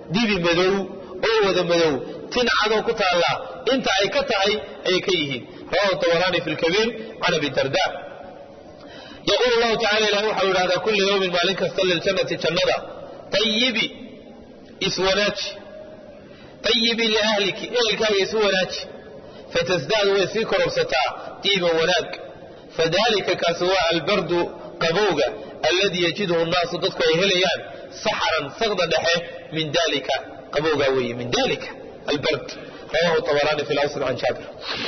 dibi madow oo wada madow tin cadoo ku taalla inta ay ka tahay ayay ka yihiin rawahu tabarani fi lkabiir can abi darda yaquulu llahu tacala ilah waxau yidhahdaa kula yawmin maalin kasta liljannati jannada ayibi iswanaaji ayibi liahliki ehelkaaga isu wanaaji fatasdaadu way sii kororsataa diiban wanaag fadalika kaasi waa albardu qabowga alladii yajiduhu nnaasu dadku ay helayaan saxran saqda dhexe min dalika qabowgaa weeye min dalika albard rawahu tabarani fi lawsl can jaabir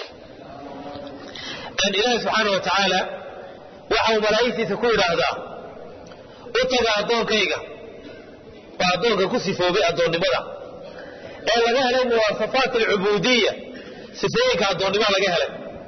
ilaahi subxaana wa tacaala waxa uu malaa'igtiisa ku yidhaahdaa u taga addoonkayga waa addoonka ku sifoobay addoonnimada ee laga helay muwaasafaat alcubuudiya sifooyinka addoonnimo laga helay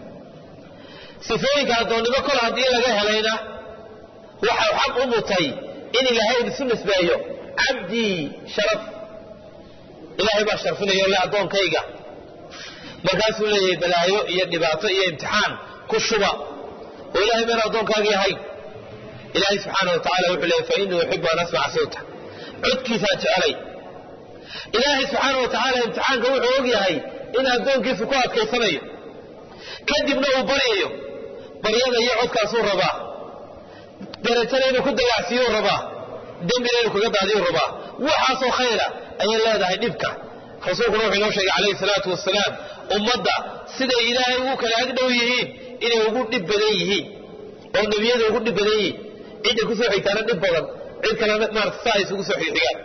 sifooyinka addoonnimo kol haddii laga helayna waxau xaq u mutay in ilaahay isu nisbeeyo cabdii sharaf ilaahay baa sharfinayo le addoonkayga markaasuu leeyahay balaayo iyo dhibaato iyo imtixaan ku shuba oo ilahay mayna addoonkaagii ahayn ilaahay subxaana wa tacala wuxuu leeyay fa inii uxibu an asmaca sawta codkiisaa jecelay ilaahay subxaana wa tacaala imtixaanka wuxuu og yahay in addoonkiisu ku adkaysanayo kadibna uu baryayo baryada iyo codkaasuu rabaa darajada inuu ku dagacsiiyuu rabaa dembina inuu kaga daadiyuu rabaa waxaasoo khayra ayay leedahay dhibka rasuulkuna wuxuu inoo sheegay calayhi salaatu wasalaam ummadda siday ilaahay ugu kala ag dhow yihiin inay ugu dhib badan yihiin oo nebiyada ugu dhib badan yihiin cidda kusoo xigtaana dhib badan cid kalena maarata saa ay isugu soo xigxigaan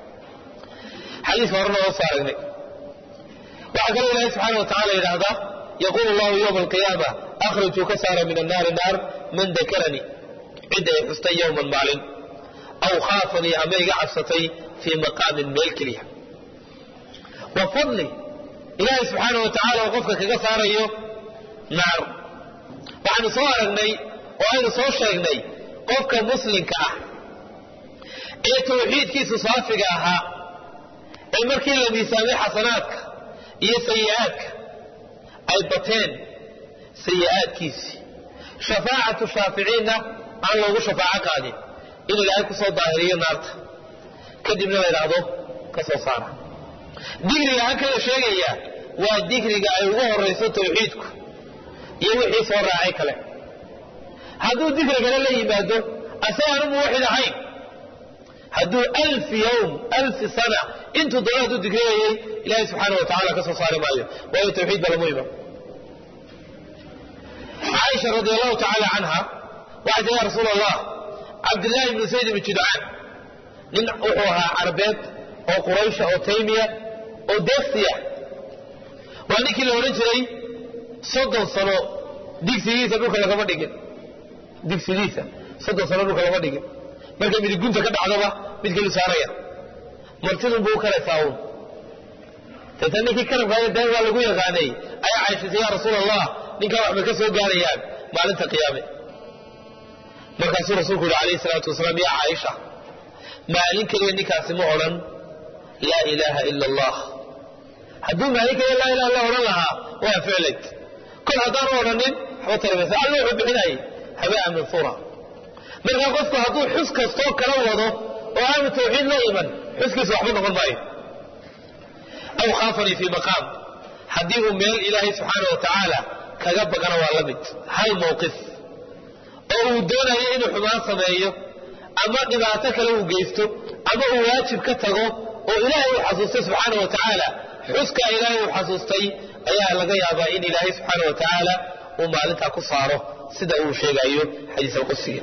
xadiiska horena oo soo aragnay waxaa kaloo ilaahay subxaana wa tacala yidhaahdaa yaquulu allahu yowma alqiyaama akhrijuu ka saara min annaari naar man dakaranii cidda ay xustay yowman maalin aw khaafanii ama iga cabsatay fii maqaamin meel keliya wa fadli ilaahay subxaana wa tacala oo qofka kaga saarayo naar waxaanu soo aragnay oo aynu soo sheegnay qofka muslimka ah ee tawxiidkiisu saafiga ahaa ee markii la miisaamay xasanaadka iyo sayi'aadka ay bateen sayi'aadkiisii shafaacatu shaaficiinna aan loogu shafaaco qaadin in ilaahay ku soo daahiriyo naarta kadibna la idhaahdo ka soo saara digriga halkala sheegaya waa digriga ay ugu horayso tawxiidku iyo wixii soo raacay kale hadduu digrigana la yimaado asagaan muwaxid ahayn hadduu alf yowm alfi sana intuu doono hadduu digriyayay ilaahay subxaana wa tacala ka soo saari maayo waayo tawxiid ba lamu iman caaisha radi allahu tacaala canha waxay tii ya rasuul allah cabdillahi ibnu sayd ibnu judcaan nin wuxuu ahaa carbeed oo quraysha oo taymiya oo deestiya waa ninkii la odhan jiray soddon sano digsigiisa dhulka lagama dhigin digsigiisa soddon sano dhulka lagama dhigin markay midigunta ka dhacdaba mid kalu saaraya martidun buu u kalaysaa uun tata ninkii karabkaaya deen waa lagu yaqaanay ayaa cayshatay ya rasuul allah ninkaa waxbay ka soo gaarayaan maalinta qiyaame markaasuu rasuulku yihi alayhi salaatu wasalaam yaa caaisha maalin keliya ninkaasi ma odhan laa ilaaha ila allah hadduu maalin keliya laa ilaha illa odhan lahaa waa ficlayd kol haddaanu odhanin waxba tarimaysa alla wuxuu bixinayay habaa mansuura markaa qofku hadduu xus kastoo kala wado oo aanu tawxiid la iman xuskiisa waxba noqon maayo aw khaafanii fii maqaam haddii uu meel ilaahay subxaana wa tacaala kaga bagana waa la mid hal mawqif oo uu doonayo inuu xumaan sameeyo ama dhibaato kale uu geysto ama uu waajib ka tago oo ilaahay uu xasuustay subxaana wa tacaala xuskaa ilaahay uu xasuustay ayaa laga yaabaa in ilaahay subxaana wa tacaala uu maalintaa ku saaro sida uu sheegayo xadiis alqudsiga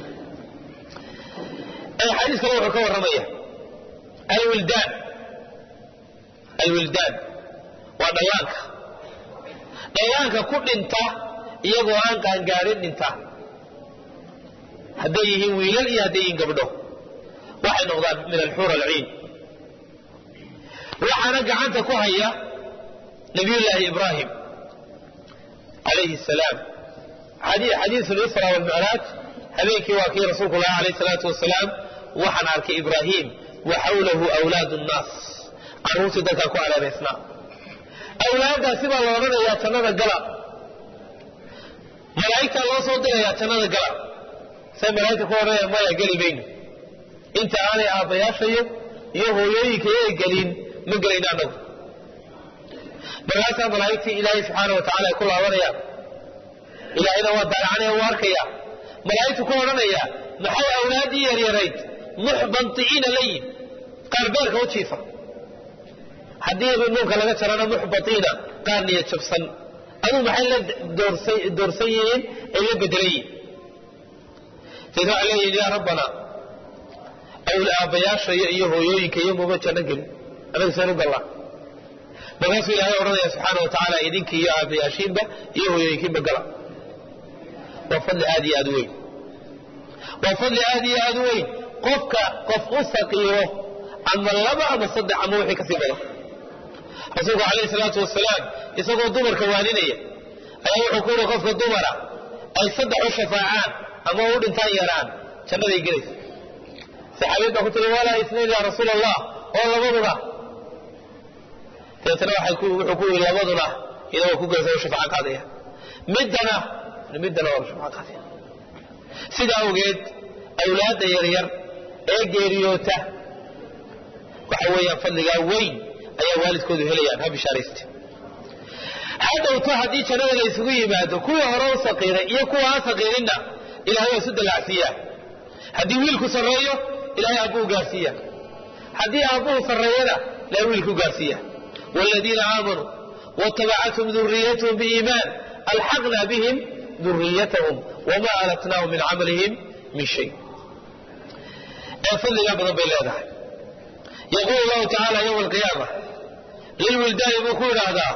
xadiis kale wuxuu ka warramaya alwildaan alwildaan waa dhallaanka dhallaanka ku dhinta iyagoo aan qaangaarin dhinta hadday yihiin wiilal iyo hadday yihiin gabdho waxay noqdaan min alxuur alciin waxaana gacanta ku haya nabiyullaahi ibraahim calayhi salaam xadiisu lisra walmicraaj habeenkii waa kii rasuulku lahaa alayh salaatu wasalaam waxaan arkay ibraahim wa xawlahu awlaadu nnaas carruurtii dadkaa ku areeraysnaa awlaaddaasi baa la odhanayaa jannada gala malaa'igtaa loo soo dirayaa jannada gala say malaa'igta ku odhanaya maya geli mayno inta aanay aabbayaashayo iyo hooyooyinka ay gelin ma gelayno annagu markaasaa malaa'igtii ilaahay subxaana wa tacala ay ku laabanayaan ilaahayna waa daalacanaya waa arkaya malaa'igtu ku odhanaya maxay awlaaddii yaryarayd muxbanti'iina layin qaar beerka u jiifa haddii nuunka laga jarana muxbatiina qaar niyad jabsan aduu maxay la doorsan yihiin ay la bedelan yihiin sayid waxay leeyihin yaa rabbana aabbayaasha iyo hooyooyinka iyo muma janno gelin anaga seen u gallaa markaasuu ilaahay odhanaya subxaana wa tacaala idinki iyo aabbayaashiinba iyo hooyooyinkiinba gala waa fadli aad iyo aad u weyn waa fadli aad iyo aad u weyn qofka qof u saqiiro ama laba ama saddex ama wixii kasii badan rasuulku calayhi salaatu wasalaam isagoo dumarka waaninaya ayaa wuxuu ku yihi qofka dumara ay saddex u shafaacaan ama u dhintaan yaraan jannaday gelaysa saxaabiyad baa ku tiri walaa isnayn yaa rasuul allah oo labaduna dabeetana wuxuu ku yidhi labaduna iyadoo ku gelaysa u shafaaco qaadaya middana middana waa u shafaaco qaadaya sidaa awgeed awlaadda yaryar ee geeriyoota waxa weeyaan fadligaa weyn ayaa waalidkoodu helayaan ha bishaarayste hadhowto haddii jannada la isugu yimaado kuwii hore u saqiiray iyo kuwa aan saqiirinna ilahay waa isu dallacsiiyaa haddii wiilku sarreeyo ilahay aabbuu gaarsiiya haddii aabbuhu sarreeyana ilahay wiilku gaarsiiya waaladiina aamanuu watabacatuhum duriyatuhum biiimaan alxaqna bihim duriyatahum wamaa alatnaahum min camalihim min shay ee fadligaa badan bay leedahay yaquulu llahu tacaala yowma alqiyaama lilwildaani buu ku yidhaahdaa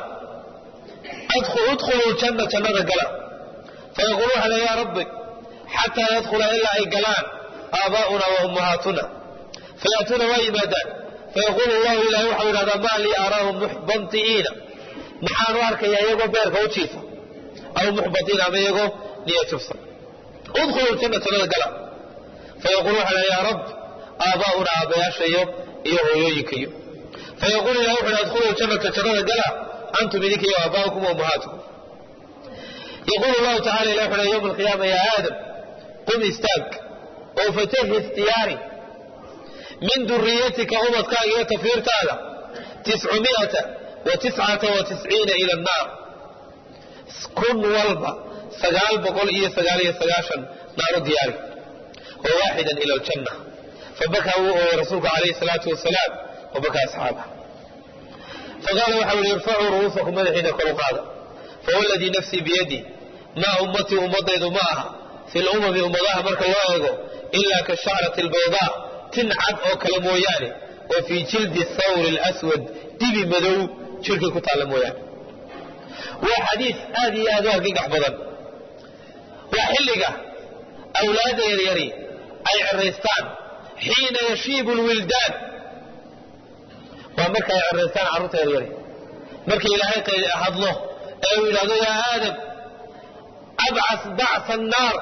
udkhuluu janna jannada gala fayaqulu waxa le yaa rabbi xataa yadkhula ilaa ay galaan aabaa'una wa ummahaatuna fayaatuuna waa yimaadaan fayaqulu llahu ilahay waxau yidhahdaa maa lii araahum muxbanti'iina maxaanu arkayaa iyagoo beerka u jiifa aw muxbatiina ama iyagoo niya jabsan udkhuluu janna jannada gala fayaqulu waxa le yaa rabb aabaa'una aabbayaashayo iyo hooyooyinkayo fayaqulu ilahay wuxu adkhuluu jannata jannada gala antum idinka iyo aabaa'ukum wa ummahaatukum yaqulu llahu tacala ilah wuxu yowma alqiyaama yaa aadam qum istaag oo fatahis diyaari min duriyatika umadkaaga iyo tafiirtaada tiscumiata wa tiscata wa tisciina ila annaar kun walba sagaal boqol iyo sagaal iyo sagaashan naaru diyaari wa waaxidan ila aljanna fabakaa wuu ooyey rasuulku calayhi salaatu wasalaam wabakaa asxaabah faqaala waxau yihi irfacuu ru'uusakum madaxiina kor u qaada fawalladii nafsii biyadi maa ummatii ummadaydu ma aha fi lumami ummadaha marka loo eego ilaa ka shacrati albaydaa tin cad oo kale mooyaane oo fii jildi thawri alaswad dibi madow jirkay ku taalla mooyaane waa xadiis aad iyo aad u argagax badan waa xilliga awlaadda yaryari ay ciraystaan xiina yashiibu lwildaan waa marka ay ciraystaan carruurta yaryari marka ilaahay hadlo ee uu yidhahdo yaa aadam abcas bacsa annaar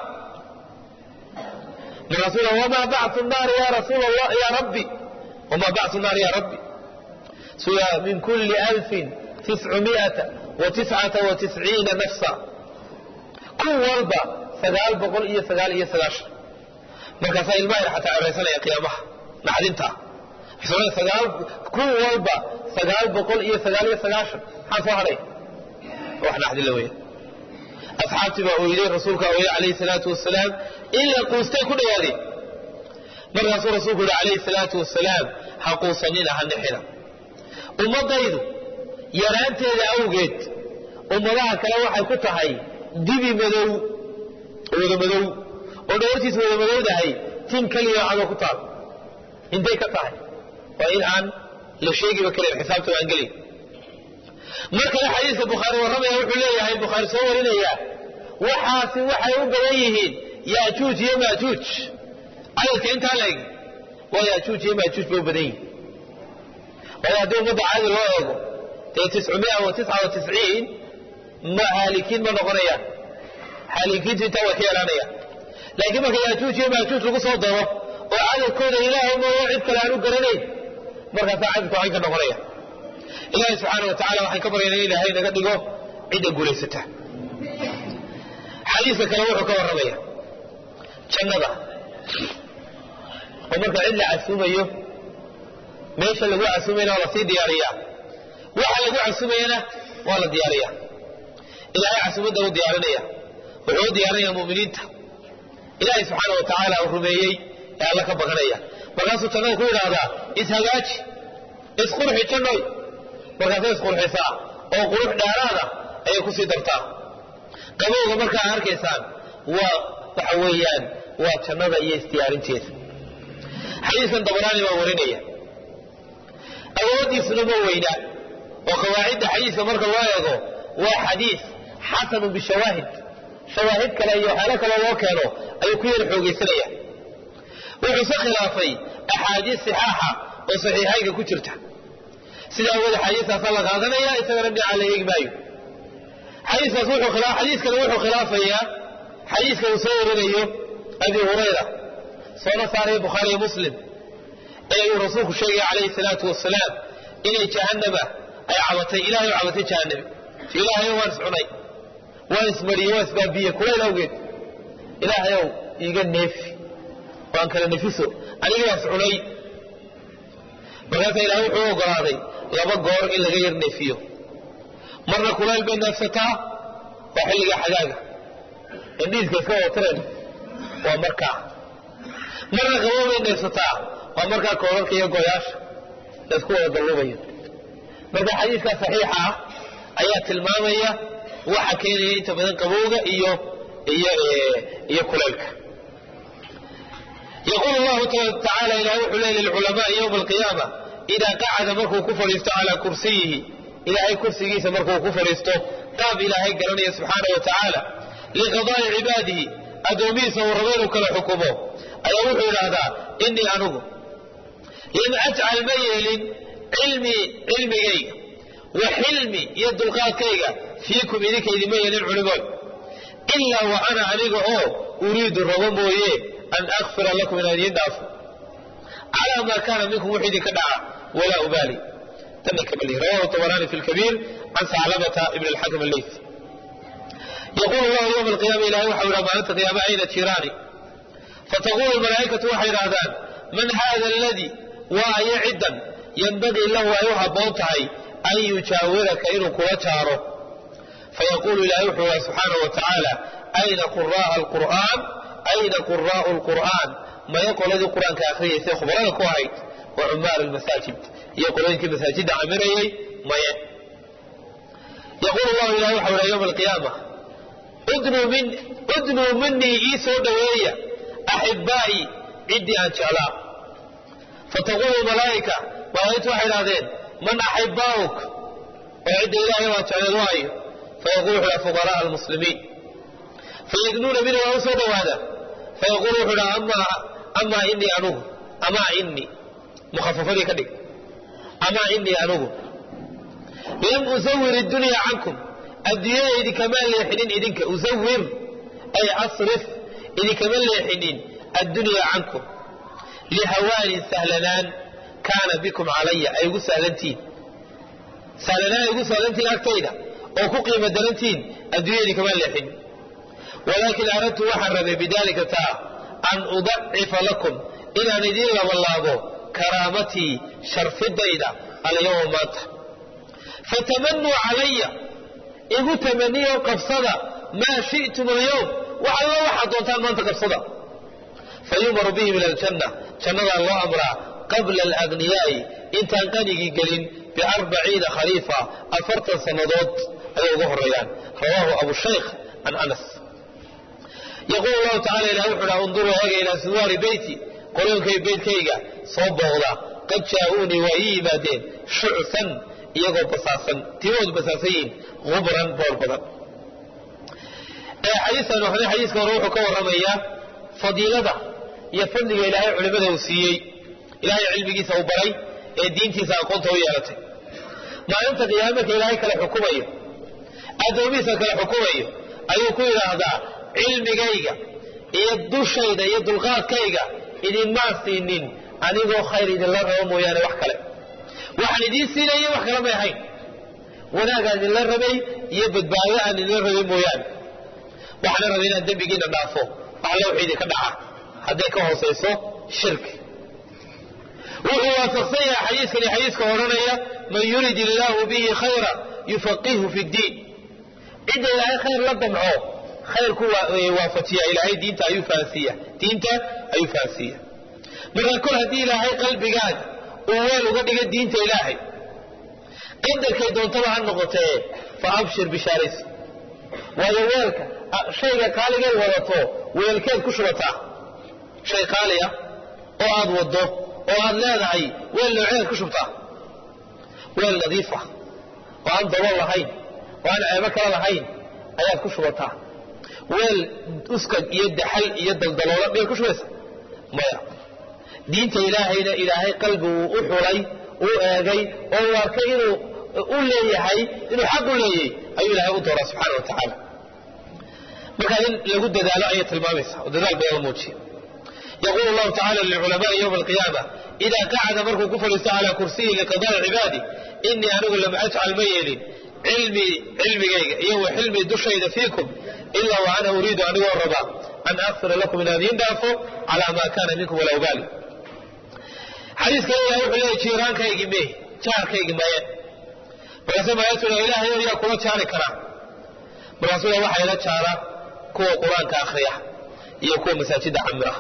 markaasuu wamaa bacsu nnaari ya rasuul allah ya rabbi wamaa bacsu nnaari ya rabbi suya min kulli alfin tiscumiata wa tiscata wa tisciina nafsa kun walba sagaal boqol iyo sagaal iyo sagaashan markaasaa ilmaha xataa ciraysanaya qiyaamaha naxdinta sagaal kun walba sagaal boqol iyo sagaal iyo sagaashan maxaa soo hadhay wax naxdin la weya asxaabtii baa ooyday rasuulka ooyay calayhi salaatu wasalaam ila quustay ku dhawaadeen markaasuu rasuulku yihi calayhi salaatu wasalaam ha quusanina ha nixina ummadaydu yaraanteeda awgeed ummadaha kale waxay ku tahay dibi madow wada madow oo dhawartiis wada madowdahay tin keliya cadoo ku taal intay ka tahay waa in aan la sheegiba karin xisaabta aan gelin mar kale xadiiska bukhaari warramaya wuxuu leeyahay bukhaari soo warinaya waxaasi waxay u badan yihiin yaajuuj iyo maajuuj cadadka intaa la eg waa yaajuuj iyo maajuuj bay u badan yihiin waayo haddii ummadda caadi loo eego dee tiscumia wa tisca wa tisciin ma haalikiin ma noqonayaan haalikiintu intaa way ka yaraanayaan laakiin marka yaajuuj iyo maajuuj lagu soo daro oo cadadkooda ilaahay mooyo cid kale aan u garanayn markaasaa cadadku waxay ka noqonaya ilaahay subxaana wa tacala waxaan ka baryana in ilaahay naga dhigo cidda guulaysata xadiiska kale wuxuu ka warramaya jannada oo marka cid la casuumayo meesha lagu casumayna waa lasii diyaariyaa waxa lagu casumayana waa la diyaariyaa ilaahay casumadda u diyaarinaya wuxuu u diyaarinaya muminiinta ilaahay subxaana wa tacaala uu rumeeyey ee alla ka baqanaya markaasuu jannada ku yidhaahdaa ishagaaji isqurxi jannoy markaasay isqurxisaa oo qurux dheeraada ayay kusii dartaa qabowga markaa arkaysaan waa waxa weeyaan waa jannada iyo isdiyaarinteeda xadiiskan dabaraani baa warinaya awooddiisuna ma weyna oo qawaacidda xadiiska marka loo eego waa xadiis xasanun bishawaahid shawaahid kale iyo waxyaalo kaloo loo keeno ayuu ku yara xoogaysanaya wuxuuse khilaafay axaadiis sixaaxa oo saxiixaynka ku jirta sidaa awooda xadiiskaasaa la qaadanaya isagana dhinaca la eegi maayo xadiiskaas wuxuu khilaa xadiiskani wuxuu khilaafayaa xadiiska uu soo warinayo abi hurayra soona saaraya bukhaariyo muslim ee uu rasuulku sheegaya calayhi salaatu wasalaam inay jahannama ay cabatay ilahay u cabatay jahannami ilaahayow waan iscunay waan ismariyey waan isbaabiyey kulayl awgeed ilaahayow iiga neefi waan kala nefiso anigii baan iscunay markaasaa ilahay wuxuu ogolaaday laba goor in laga yar neefiyo marna kulayl bay neefsataa waa xilliga xagaaga indhiiska iska watireen waa markaa marna qabow bay neefsataa waa markaa koorarka iyo goyaasha laysku wada dallubayo marka xadiiskaa saxiixa ah ayaa tilmaamaya waxa keenaya inta badan qabowga iyo iyo iyo kulaylka yaqul llahu tacaala ilahay wuxuu leey lilculamaai yowma alqiyaama idaa qacada markuu ku fadhiisto calaa kursiyihi ilaahay kursigiisa markuu ku fadhiisto qaab ilaahay garanaya subxaana wa tacaala liqadaa'i cibaadihi addoomihiisa uu rabo inuu kala xukumo ayaa wuxuu idhaahdaa inii anugu lam ajcal ma yeelin cilmii cilmigayga wa xilmi iyo dulqaadkayga fiikum idinka idinma yeelin culimood ilaa wa ana aniga oo uriidu rabo mooye an akfira lakum inaan idiin dhaafo calaa maa kaana minkum wuxuu idinka dhaca walaa ubaali rawahu tabarani fi lkabiir can saclabata ibn alxakam alleysi yaqulu llahu yowma alqiyama ilahay waxau idhaha maalinta qiyaama ayna jiraani fataqulu malaa'ikatu waxay idhahdaan man hada aladii waa ayo ciddan yambagii lahu ay u habboon tahay an yujaawiraka inuu kula jaaro fayaqulu ilahay wuxuu iha subxaana wa tacaala ayna qura'a alqur'aan ayna quraa'u lqur'aan maya qoladii qur-aanka akhriyaysay khubarada ku ahayd wa cumaar almasaajid iyo qolooyinkii masaajidda camirayay maye yaqulu llahu ilahay waxa iha yowma alqiyaama udnuu minii ii soo dhoweeya axibaa'i ciddii aan jeclaa fataqulu malaa'ika malaa'igtu waxay idhahdeen man axibbaa'uk oo cidda ilaahay waa jecleed waayo fayaqulu wuxu dhaha fuqara'a almuslimiin fayadnuuna mina waa u soo dhowaada fayaqulu wuxuu dhaha amaa inii anugu amaa inii mukhafafadii ka dhig amaa inii anugu lam usawir iddunya cankum adduunyada idinkamaa leexinin idinka usawir ay asrif idinkama leexinin addunyaa cankum lihawaanin sahlanaan kaana bikum calaya ay ugu sahlantihin sahlanaan ay ugu sahlantihin agtayda oo ku qiimo darantihin adduunya idinkama leexinin walaakin aradtu waxaan rabay bidaalika taa an udacifa lakum inaan idiin labalaabo karaamatii sharfidayda alyawma maanta fatamanuu calaya igu tamaniyo qabsada maa shi'tum alyawm wax alla waxaad doontaan maanta qabsada fayumaru bihi min aljanna jannadaa loo amraa qabla alagniyaa'i intaan qanigii gelin biarbaciina khaliifa afartan sannadood ayay uga horreeyaan rawaahu abushaykh can anas yaquulu llahu tacala ilah wuxu dhaha unduruu eega ilaa suwaari beyti qoloonkay beytkayga soo booqda qad jaa'uunii waa ii yimaadeen shucsan iyagoo basaasan timoodu basaasan yihiin ubran boor badan xadiiskan hore xadiiska hore wuxuu ka warramayaa fadiilada iyo fadliga ilaahay culimada uu siiyey ilaahay cilmigiisa uu baray ee diintiisa aqoonta u yeelatay maalinta qiyaama marka ilaahay kala xukumayo addoomihiisa kala xukumayo ayuu ku yidhaahdaa cilmigayga iyo dushayda iyo dulqaadkayga idinmaa siinin anigoo khayr idinla rabo mooyaane wax kale waxaan idiin siinaya wax kale may ahayn wanaagaan idinla rabay iyo badbaado aan idinla rabay mooyaane waxaana rabay inaan dembigiina dhaafo waxla wx idinka dhaca hadday ka hoosayso shirki wuxuu waafaqsan yahay xadiiskani xadiiska odhanaya man yurid illaahu bihi khayra yufaqihu fi ddiin cidda ilaahay khayr la damco khayrku waafajiya ilaahay diinta ayuu fahansiiya diinta ayuu fahansiiya marka kol haddii ilaahay qalbigaad uu weel uga dhiga diinta ilaahay qadarkay doontaba ha noqotee fa abshir bishaaraysi waayo weelka shayga qaaligeed wadato weelkeed ku shubataa shay qaali ah oo aad waddo oo aad leedahay weel nooceed ku shubtaa weel nadiif ah oo aan dabool lahayn oo aan ceebo kale lahayn ayaad ku shubataa weel uskag iyo daxal iyo daldaloola miyaad ku shubaysa maya diinta ilaahayna ilaahay qalbi uu u xulay uu eegay oo uu arkay inuu u leeyahay inuu xaq u leeyahay ayuu ilaahay u dooraa subxaana wa tacaala markaa in lagu dadaalo ayay tilmaamaysaa oo dadaal badan la muujiya yaqulu llahu tacala lilculamaai yowma alqiyaama idaa qacada markuu ku fadhiisto calaa kursiyi liqadaai cibaadi inii anigu lam ajcal ma yeelin cilmii cilmigayga iyo wa xilmii dushayda fiikum ilaa wa ana uriidu anigoo rabaa an akfira lakum inaan idiin dhaafo calaa maa kaana minkum walaa ubaali xadiiska ilahay wuxuu leeyahy jiiraankaygii mee jaarkaygii maye markaase maayatu ilaahay yaa kula jaari karaa markaasuu waxaa ila jaara kuwa qur-aanka akhriya iyo kuwa masaajida camira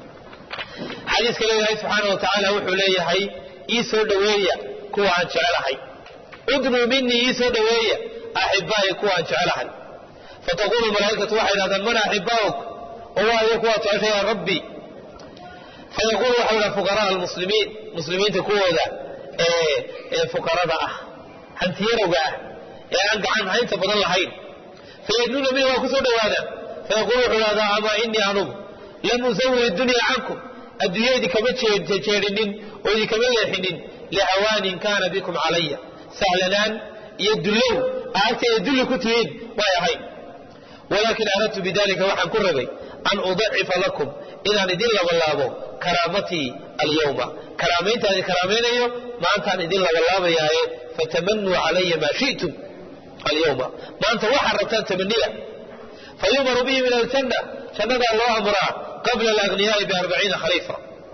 xadiis kale ilaahay subxaana wa tacaala wuxuu leeyahay ii soo dhoweeya kuwa aan jecelahay udnuu minii ii soo dhoweeya axibaa'i kuwa aan jecelahay fataqulu malaaikatu waxay dhahdaan man axibbaa'uk oo waayo kuwaa jecesha yaa rabbi fayaqulu waxa dhaha fuqaraa almuslimiin muslimiinta kuwooda ee fuqarada ah hantiyarowga ah ee aan gacan haynta badan lahayn fayadnuuna minhu waa ku soo dhowaadaan fayaqulu wuxuu dhahdaa amaa inii anugu lam usawir iddunya cankum adduunya idinkama jeedinin oo idinkama leexinin lihawaanin kaana bikum calaya sahlanaan iyo dullow aagteeda dulli ku tihiin way ahayn walaakin aradtu bidalika waxaan ku rabay an udacifa lakum inaan idin labalaabo karaamatii alyawma karaamayntaan karaamaynayo maantaan idin labalaabayaaye fatamanuu calaya maa shi'tum alyawma maanta waxaad rabtaan tamaniya fayumaru bihi min aljanna jannadaa loo amraa qabla alagniyaai biarbaciina khaliifa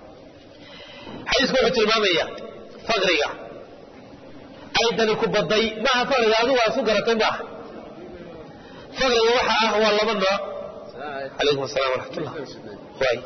xadiisku wuxuu tilmaamaya faqriga aydani ku baday maaha faqriga adigu waa isu garatay maaha faqriga waxa ah waa laba nooc calaykum assalam waraxmatullah waay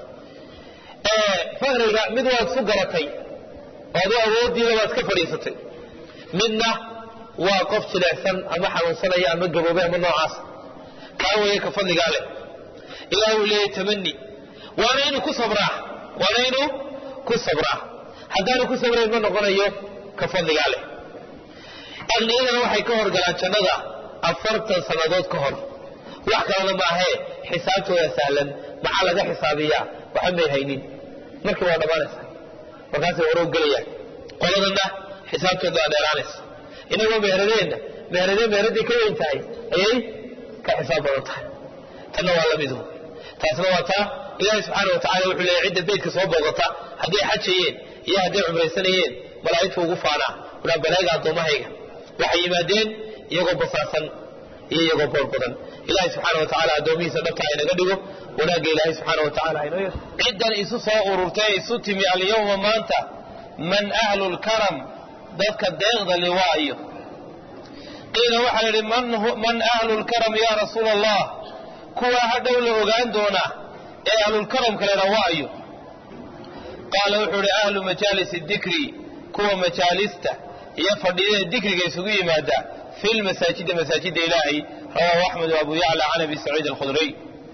faqriga mid waad isu garatay oo adu awooddiida waad ka fadhiisatay midna waa qof jileecsan ama xanuunsanaya ama gaboobay ama noocaas kaa weeye ka fadligaa leh ilaah uu leeyahy tamani waana inuu ku sabraa waana inuu ku sabraa haddaanu ku sabrayn ma noqonayo ka fadligaa leh aqniyadana waxay ka horgalaan jannada afartan sannadood ka hor wax kalena maahee xisaabtooda sahlan maxaa laga xisaabiyaa waxa may haynin markii waa dhammaanaysa markaasay hore u gelayaan qoladanna xisaabtooda waa dheeraanaysa inagoo meheradeenna meheradee meheradii ka weyn tahay ayay ka xisaab badan tahay tanna waa la midu taasna waa taa ilaahay subxaana wa tacala wuxuu leeyahy cidda beydka soo booqata hadday xajayeen iyo hadday cumraysanayeen malaa'igtu ugu faanaa ulaa balaaga addoommahayga waxay yimaadeen iyagoo basaasan iyo iyagoo boor badan ilahay subxaana wa tacala addoomihiisa dhabta aynaga dhigo wanaagga ilaahay subxaana wa tacala aynoo yeer ciddan isu soo ururtay isu timi alyawma maanta man ahlu lkaram dadka deeqda liwaayo qiila waxaa la yidhi man ahlu lkaram ya rasuula allah kuwaa hadhow la ogaan doonaa ee ahlulkaramka leha waayo qaala wuxuu ihi ahlu majaalisi dikri kuwa majaalista iyo fadhiyada dikriga isugu yimaada fi lmasaajidi masaajida ilaahay rawaahu axmed abu yacla can abi saciid alkhudriy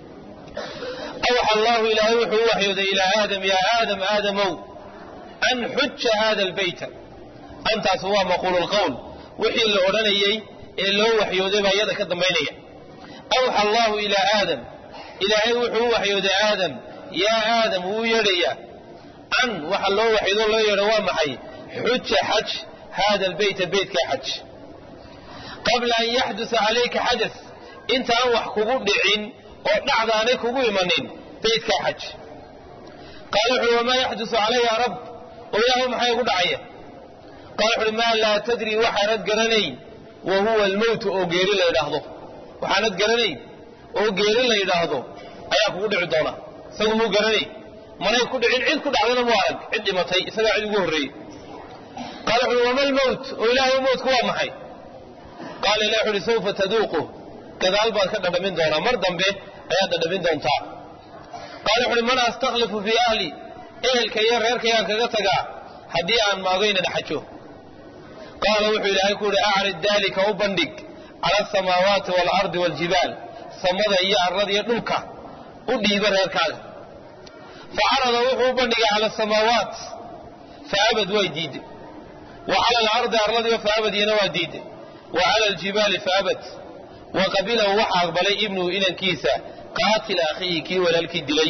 awxa allahu ilaahay wuxuu u waxyooday ilaa aadam yaa aadam aadamow an xuja hada lbeyta antaas waa maquulu lqowl wixii la odhanayey ee loo waxyooday baa iyada ka dambaynaya awxa allahu ilaa aadam ilaahay wuxuu u waxyooday aadam yaa aadam wuu yeedhayaa an waxa loo waxyoodo loo yeedho waa maxay xuja xaj hada lbeyta beytkaa xaj qabla an yaxdusa calayka xadas intaan wax kugu dhicin oo dhacdaanay kugu imanin beytkaa xaj qaala wuxuui wamaa yaxdusu calaya rab oo ilaahu maxay igu dhacaya qaala wuxuuhi maa laa tadri waxaanad garanayn wa huwa almowtu oo geeri la yidhaahdo waxaanad garanayn oo geeri la yidhaahdo ayaa kugu dhici doona isagu muu garanay manay ku dhicin cid ku dhacdana mu arag cid dhimatay isagaa cid ugu horreeyey qaala wuxuui wama lmowt oo ilaahay mowtku waa maxay qaala ilah wuxu uhi sawfa taduuqu gadaal baad ka dhadhamin doonaa mar dambe ayaad dhadhamin doontaa qaala wuxu uhi man astaklifu fii ahli ehelka iyo reerkayaan kaga tagaa haddii aan maagayna dhaxajo qaala wuxuu ilaahay ku uhi acrid daalika u bandhig cala asamaawaati waalardi waaljibaal samada iyo arlada iyo dhulka u dhiiba reerkaaga facarada wuxuu u bandhigay cala asamaawaat faabad way diiday wa cala alardi arladiiba faabadiyana waa diiday wa cala aljibaali faabad wa qabilahu waxa aqbalay ibnuhu inankiisa qaatila akhiihi kii walaalkii dilay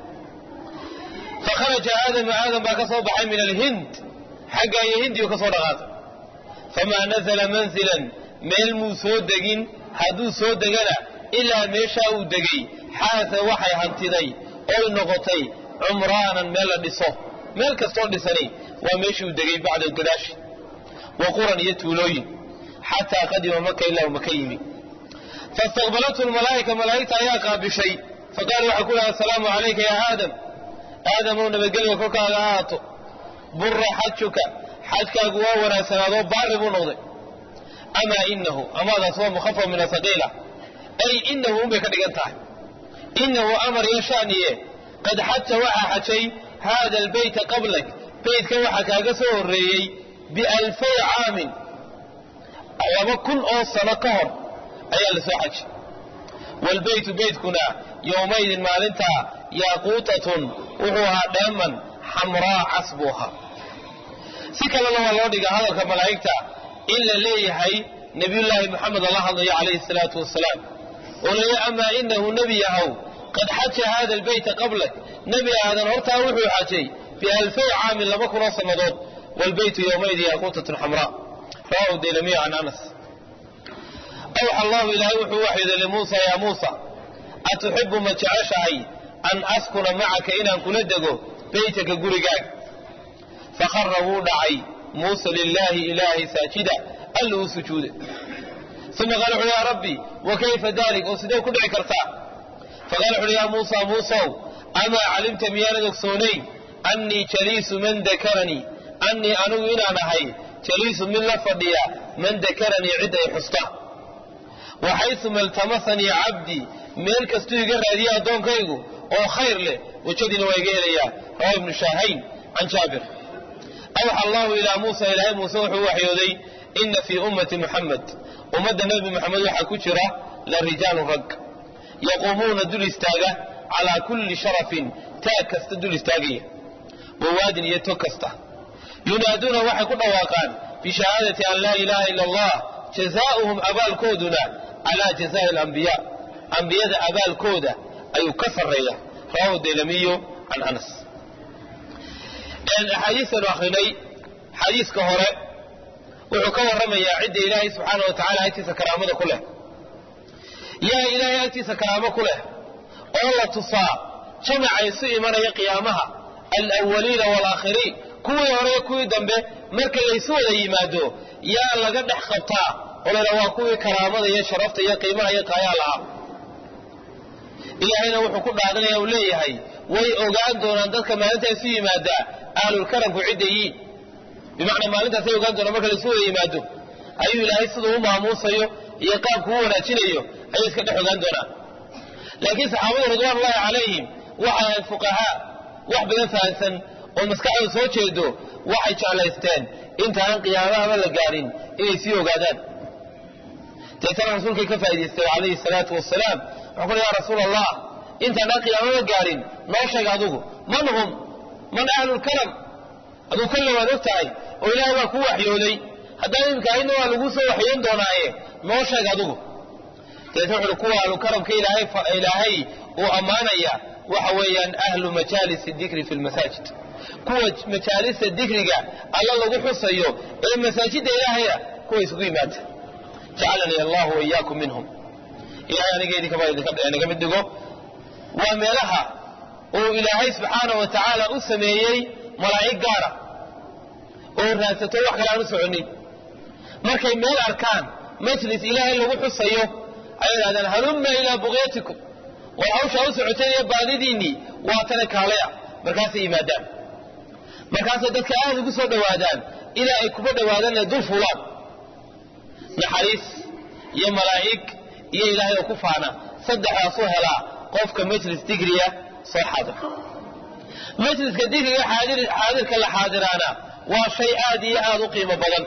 fakharaja aadamu aadam baa ka soo baxay min alhind xagga iyo hindiyu ka soo dhaqaaqay famaa nazala manzilan meel muu soo degin hadduu soo degana ilaa meeshaa uu degay xaasa waxay hantiday oy noqotay cumraanan meel la dhiso meel kastoo dhisani waa meeshii uu degay bacda gadaashi wa quran iyo tuulooyin xataa qadima maka ilaa uu maka yimi faistaqbalathu lmalaa'ika malaa'igta ayaa qaabishay faqaala waxay ku dhaha asalaamu calayka yaa aadam aadamow nabadgelyo korkaaga ha ahaato bura xajuka xajkaagu waa wanaagsanaadoo baari buu noqday amaa inahu amaadaas waa mukhafaf min asaqiila ay inahu unbay ka dhigan tahay inahu amar iyo shaaniye qad xaja waxaa xajay haada albeyta qablak beytka waxaa kaaga soo horreeyey bialfay caamin laba kun oo sano ka hor ayaa la soo xajay waalbeytu beytkuna yowmaydin maalintaa yaaquutatun wuxuu ahaa dheeman xamraa cas buu ahaa si kalena waa loo dhigaa hadalka malaa'igta in la leeyahay nebiyullaahi moxamed ala hadlayo calayhi salaatu wasalaam oo leeya amaa inahu nebi yahow qad xaja haada albeyta qablak nebi aadan hortaa wuxuu xajay bialfay caamin laba kunoo sannadood waalbeytu yowmaydin yaaquutatun xamraa rawahu daylamiyo can anas awxa allahu ilaahay wuxuu waxyooday limuusa yaa muusa atuxibu ma jeceshahay an askuna macaka inaan kula dego beytaka gurigaaga fakhara wuu dhacay muusa lilaahi ilaahay saajida alla uu sujuuday uma qaala wuxuhi yaa rabbi wa kayfa dalik oo sidee ku dhici kartaa faqala wuxuuhi yaa muusa muusow amaa calimta miyaanad ogsoonayn annii jaliisu man dakaranii annii anigu inaan ahay jaliisu mid la fadhiya man dakaranii cid ay xusta waxaysuma iltamasanii cabdii meel kastuu iga raadiya addoonkaygu oo khayr leh wejadiina waa iga helayaa rawa ibnu shaahayn can jaabir awxa allahu ilaa muusa ilaahay muuse wuxuu waxyooday ina fii ummati muxamed ummadda nebi moxamed waxaa ku jira la rijaalu rag yaquumuuna dul istaaga calaa kulli sharafin taag kasta dul istaagaya wawaadin iyo tog kasta yunaaduuna waxay ku dhawaaqaan bishahaadati an laa ilaaha ila allah jazaauhum abaalkooduna calaa jazaa'i alambiyaa ambiyada abaalkooda ayuu ka sarreeya rawahu daylamiyo can anas axaadiistanu akrinay xadiiska hore wuxuu ka warramayaa cidda ilaahay subxaana wa tacala agtiisa karaamada ku leh yaa ilaahay agtiisa karaamo ku leh oo la tusaa jamaca isu imanaya qiyaamaha alawaliina waalaakhiriin kuwii hore iyo kuwii dambe marka laysu wada yimaado yaa laga dhex qabtaa oo layidhaha waa kuwii karaamada iyo sharafta iyo qiimaha iyo qaayaa lahaa ilaahayna wuxuu ku dhaadanaya uu leeyahay way ogaan doonaan dadka maalinta isu yimaadaa ahlulkaramku ciddayiin bimacnaa maalintaasay ogaan doonaan marka laysu wada yimaado ayuu ilaahay siduu u maamuusayo iyo qaabku u wanaajinayo ayay iska dhex ogaan doonaan laakiin saxaabadu ridwaanullahi calayhim waxay ahayd fuqahaa wax badan fahansan oo maskaxdooda soo jeedo waxay jeclaysteen intaaan qiyaamahaba la gaarin inay sii ogaadaan deetana rasuulkay ka faa'idaystay calayhi salaatu wasalaam wuxuu ku ya rasuul allah intaanaan qiyaamaba gaarin noo sheeg adugu man hum man ahlulkaram aduu kalle waad og tahay oo ilaahay waa kuu waxyooday haddaan imika ahayna waa laguu soo waxyoon doonaaye noo sheeg adugu deetna wuxuuhi kuwa ahlukaramka ilaahay uu ammaanaya waxa weeyaan ahlu majaalisi dikri fi lmasaajid kuwa majaalista dikriga alla lagu xusayo ee masaajidda ilaahaya kuwa isugu yimaada jacalanii allahu waiyaakum minhum ilahay aniga idinkaba idinaga mid dhigo waa meelaha uu ilaahay subxaana wa tacaala u sameeyey malaa'ig gaara oo raadsato wax kale aan u soconin markay meel arkaan majlis ilaahay lagu xusayo ay idhahdaan halumma ilaa buqyatikum war hawshaa u socoteen iyo baadidiinnii waa tana kaalaya markaasay yimaadaan markaasay dadka aada ugu soo dhowaadaan ilaa ay kuba dhowaadaan inay dul fuulaan naxariis iyo malaa'ig iyo ilaahay oo ku faana saddexdaasuu helaa qofka majlis digriya soo xaadira majliska digriga xaadirka la xaadiraana waa shay aad iyo aad u qiimo badan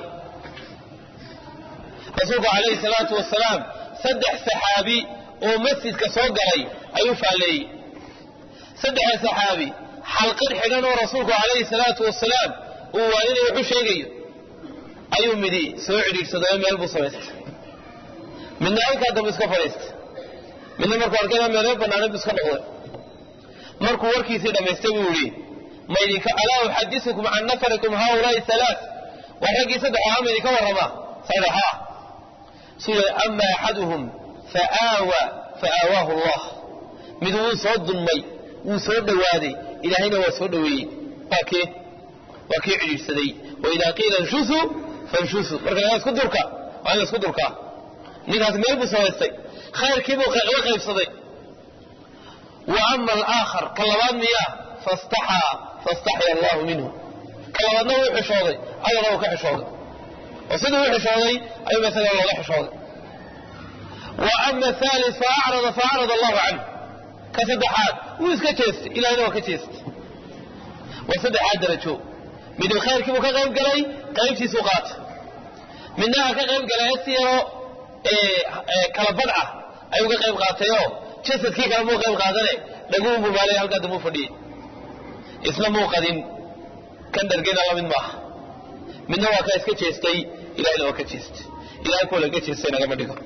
rasuulku calayhi salaatu wasalaam saddex saxaabi oo masjidka soo galay ayuu faalleeyey saddexda saxaabi xalqad xidhan oo rasuulku calayhi salaatu wasalaam uu waaninay waxu sheegayo ayuu midi soo cidhiidhsadoo meel buu samaystay midna halkaa dambe iska fadhiistay midna markuu arkayna meeloo bannaaneed buu iska noqday markuu warkiisii dhammaystay buu yidhi maydinka alaa uxadisukum can nafarikum haaulaai halaa waa raggii saddex ahaa maydinka warramaa saddexa sida ama axaduhum faaawa faawaahu allah mid wuu soo dulmay wuu soo dhowaaday ilaahayna waa soo dhoweeyey waa kee waa kii cidhiidhsaday waidaa qiila inshusu fanshusu marka la isku durka waa in la isku durkaa ninkaas meel buu samaystay khayrkiibuu la qaybsaday wa ama alaakhar ka labaad miyaa fastaxaa fastaxya allahu minhu ka labaadna wuu xishooday allana wuu ka xishooday oo siduu u xishooday ayuuba isaga looga xishooday wa ama aali faacrada faacrada allahu canhu ka saddexaad wuu iska jeestay ilahayna waa ka jeestay waa saddexaad darajo midna khayrkiibuu ka qayb galay qaybtiisuu qaatay midna ha ka qayb galay si yaroo kala badh ah ayuu ka qayb qaatayoo jasadkii kale muu qayb qaadane dhaguun buu maalay halkaa dambuu fadhiyey isna muu qadin kan dhargena la mid maaha midna waa ka iska jeestay ilahayna waa ka jeestay ilahay kuwa laga jeestay nagama dhigo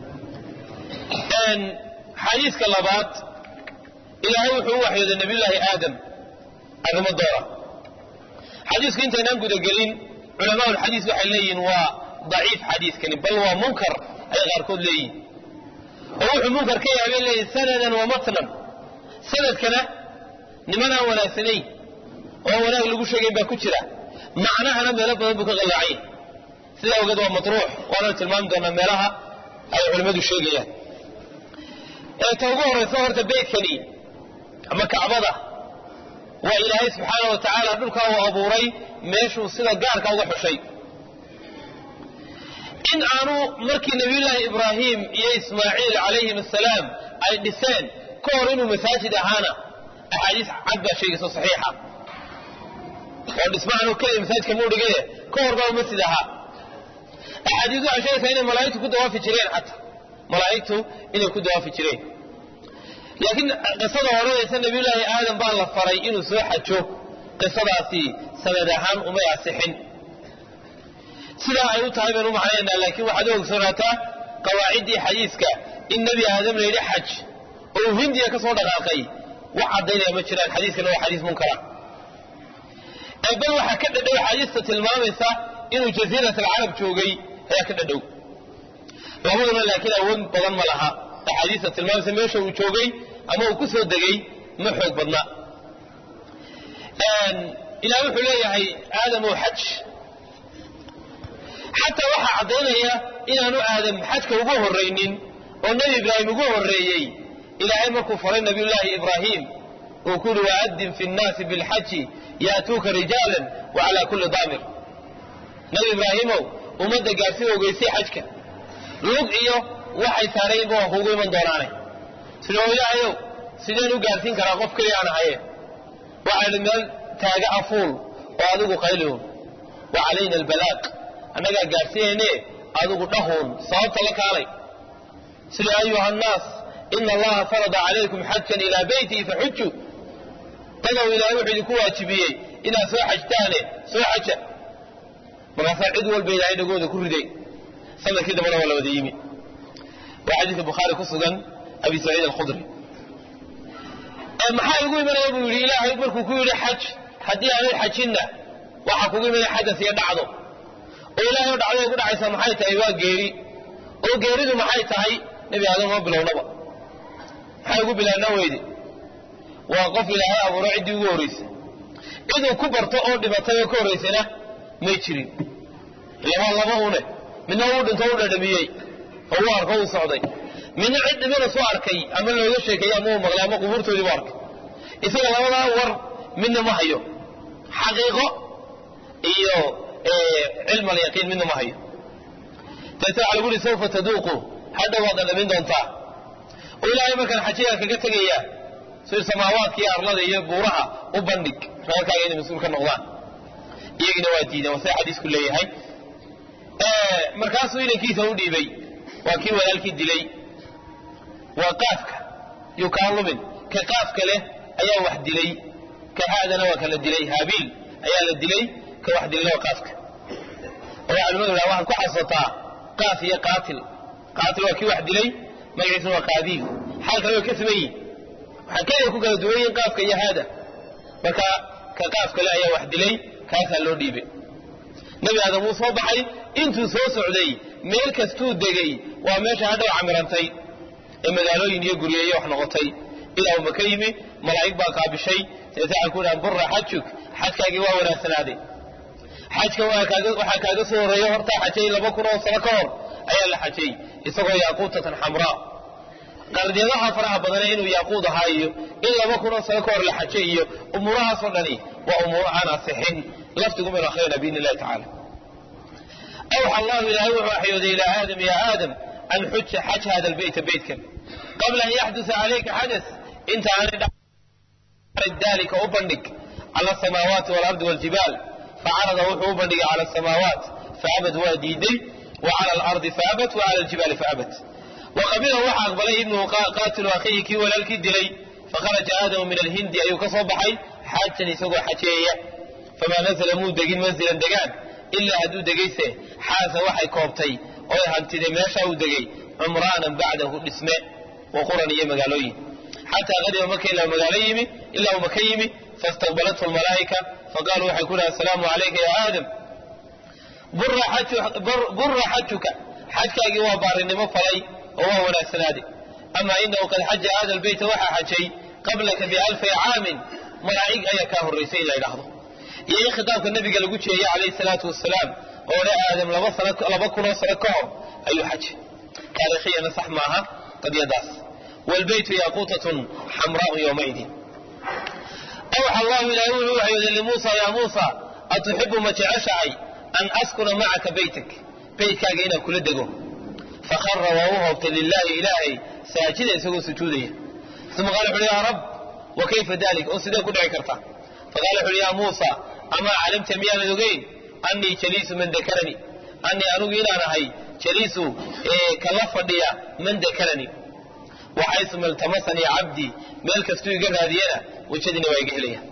xadiiska labaad ilaahay wuxuu u waxyooday nabiyullaahi aadam arrimo doora xadiisku intaynaan gudagelin culamaaulxadiis waxay leeyihiin waa daciif xadiiskani bal waa munkar ay qaarkood leeyihin oo wuxuu munkar ka yahay bay leeyihin sanadan wa matnan sanadkana niman aan wanaagsanayn oo wanaag lagu sheegayn baa ku jira macnahana meelo badan buu ka qallaacay sidaa ogeed waa matruux waana tilmaami doonaa meelaha ay culimmadu sheegayaan ee ta ugu horraysa horta beydkani ama kacbada waa ilaahay subxaana wa tacaala dhulkaa uu abuuray meeshuu sida gaarka uga xushay in aanu markii nabiyullaahi ibraahim iyo ismaaciil calayhim assalaam ay dhiseen ka hor inuu masaajid ahaana axaadiis cad baa sheegayso saxiixa oo dhismahan keliya masaajidka muu dhigee ka hor baa masjid ahaa axaadiis waxay sheegaysaa inay malaa'igtu ku dawaafi jireen xataa malaa'igtu inay ku dawaafi jireen laakiin qisada odhanaysa nabiyullaahi aadam baa la faray inuu soo xajo qisadaasi sanad ahaan umay asixin sidaa ay u tahay baynu u macnaynaa laakiin waxaad u ogsoonaataa qawaaciddii xadiiska in nebi aadam la yidhi xaj oo uu hindiya ka soo dhaqaaqay wax caddaynaya ma jiraan xadiiskana waa xadiis munkara ee bal waxaa ka dhadhow xadiista tilmaamaysa inuu jasiirat alcarab joogay ayaa ka dhadhow labaduna laakiin awood badan ma laha axaadiista tilmaamaysa meesha uu joogay ama uu ku soo degay ma xoog badna ilaah wuxuu leeyahay aadam oo xaj xataa waxaa caddaynaya inaanu aadam xajka ugu horraynin oo nebi ibraahim ugu horreeyey ilaahay markuu faray nabiyullaahi ibraahim uu ku yidhi waaddin fi nnaasi bilxaji yaatuuka rijaalan wa calaa kulli daamir nebi ibraahimow ummadda gaarsii ogeysay xajka lug iyo waxay saaraynba waa kuugu iman doonaane sidoo ilaahayow sideen u gaarsiin karaa qof keliya aan ahaye waxaa idhi meel taaga afuul oo adigu qaylihun wa calayna albalaaq annagaa gaarsiinayne adigu dhahuun sababta la kaalay sida ayuha annaas ina allaha farada calaykum xajan ilaa beytii faxujuu dadow ilaahay wuxuu idinku waajibiyey inaad soo xajtaane soo xaja markaasaa cid walba ilaahay dhagooda ku riday sanadkii dambana waa la wada yimi waa xadiidka bukhaari ku sugan abi saciid alkhudri maxaa igu imanaya buu yidhi ilaahay markuu ku yidhi xaj haddii aanay xajinna waxaa kugu imanaya xadas iyo dhacdo oo ilaahay oo dhacday ku dhacaysa maxay tahay waa geeri oo geeridu maxay tahay nebi aadam ma bilownaba maxay ugu bilaabnaa weyde waa qof ilaahay abuuro ciddii ugu horraysay ciduu ku barto oo dhibatay oo ka horraysayna may jirin laba laba une midna uu dhinto u dhadhamiyey oo uu arko uu socday midna cid dhibana soo arkay ama looga sheekeeyey ama uu maqlay ama qubuurtoodii bu arkay isaga labadaa war midna ma hayo xaqiiqo iyo cilm alyaqiin midna ma hayo deeta waxaa lagu uhi sawfa taduuqu hadha waad dhadhamin doontaa oo ilaahay markaan xajigaa kaga tegayaa sida samaawaadka iyo arlada iyo buuraha u bandhig reerkaaga inay mas-uul ka noqdaan iyagina waa diideen waa sida xadiisku leeyahay markaasuu inankiisa u dhiibay waa kii walaalkii dilay waa qaafka yuu kaa lumin ka qaafka leh ayaa wax dilay ka haadana waa kala dilay haabiil ayaa la dilay ka wax dilayna waa qaafka oo culimadu dhaha waxaad ku xasataa qaaf iyo qaatil qaatil waa kii wax dilay magaciisuna waa qaadiil xaal kale way ka siman yihin waxaa keliya ku kala duwan yihin qaafka iyo haada marka ka qaafka leh ayaa wax dilay kaasaa loo dhiibay nebi aadam wuu soo baxay intuu soo socday meel kastuu degay waa meesha hadhow camirantay ee magaalooyin iyo guryeeyo wax noqotay ilaa uu maka yimi malaa'ig baa qaabishay deeta waxaan ku dhahan burra xajuk xajkaagii waa wanaagsanaaday xajka waxaa kaaga soo horreeya hortaa xajay laba kun oo sano ka hor ayaa la xajay isagoo yaaquutatan xamraa qardyadaha faraha badane inuu yaaquud ahaa iyo in laba kun oo sano ka hor la xajay iyo umuurahaasoo dhani waa umuuro aan asixin laftigu maynu akhriyana biidni illahi tacala awxa allahu ilaahay wuxuu waxyooday ilaa aadam ya aadam an xuja xaj hada lbeyta beytkan qabla an yaxdusa calayka xadas inta aanay dalika u bandhig cala asamaawaati waalardi waljibaal facarada wuxuu u bandhigay cala asamaawaat faabad waa diiday wa cala alardi faabat wa cala aljibaali faabat waqabila waxa aqbalay ibnuhu qaatilu akhihi kii walaalkii dilay fakharaja aadamu min alhindi ayuu ka soo baxay xaajan isagoo xajeeya famaa nazla muu degin manzilan degaan ilaa hadduu degayse xaasa waxay koobtay oy hantiday meeshaa uu degay cumraanan bacdahu dhisme wa quran iyo magaalooyin xataa qadima maka ilaa magaalo yimi ilaa uu maka yimi faistaqbalathu lmalaa'ika faqaaluu waxay ku dhaha asalaamu calayka ya aadam burra xajuka xajkaagii waa baarinimo falay oo waa wanaagsanaaday ama inahu qad xaja hada lbeyta waxaa xajay qablaka bialfi caamin malaa'ig ayaa kaa horraysay in la ydhaahdo iyo in khitaabka nabiga lagu jeeyey calayhi salaatu wasalaam oo dhe aadam laba kunoo sano ka hor ayuu xajay taarikhiyana sax maaha qadyadaas wlbeytu yaaquutatun xamraau yowmaidin awxa allahu ilaahay wuxuu waxyooday limuusa yaa muusa atuxibu ma jeceshahay an askuna macaka beytak beytkaaga inaan kula dego fakhara waa u hoobtay lilaahi ilaahay saajida isagoo sujuudaya uma qala wuxuuhi yaa rab wa kayfa dalik oo sidee ku dhici karta faqala wuxuuhi yaa muusa amaa calimta miyaanad ogeyn annii jaliisu man dakaranii annii anugu inaan ahay jaliisu kala fadhiya man dakaranii waxaysu maltamasanii cabdii meel kastuu iga raadiyana wejadina waa iga helaya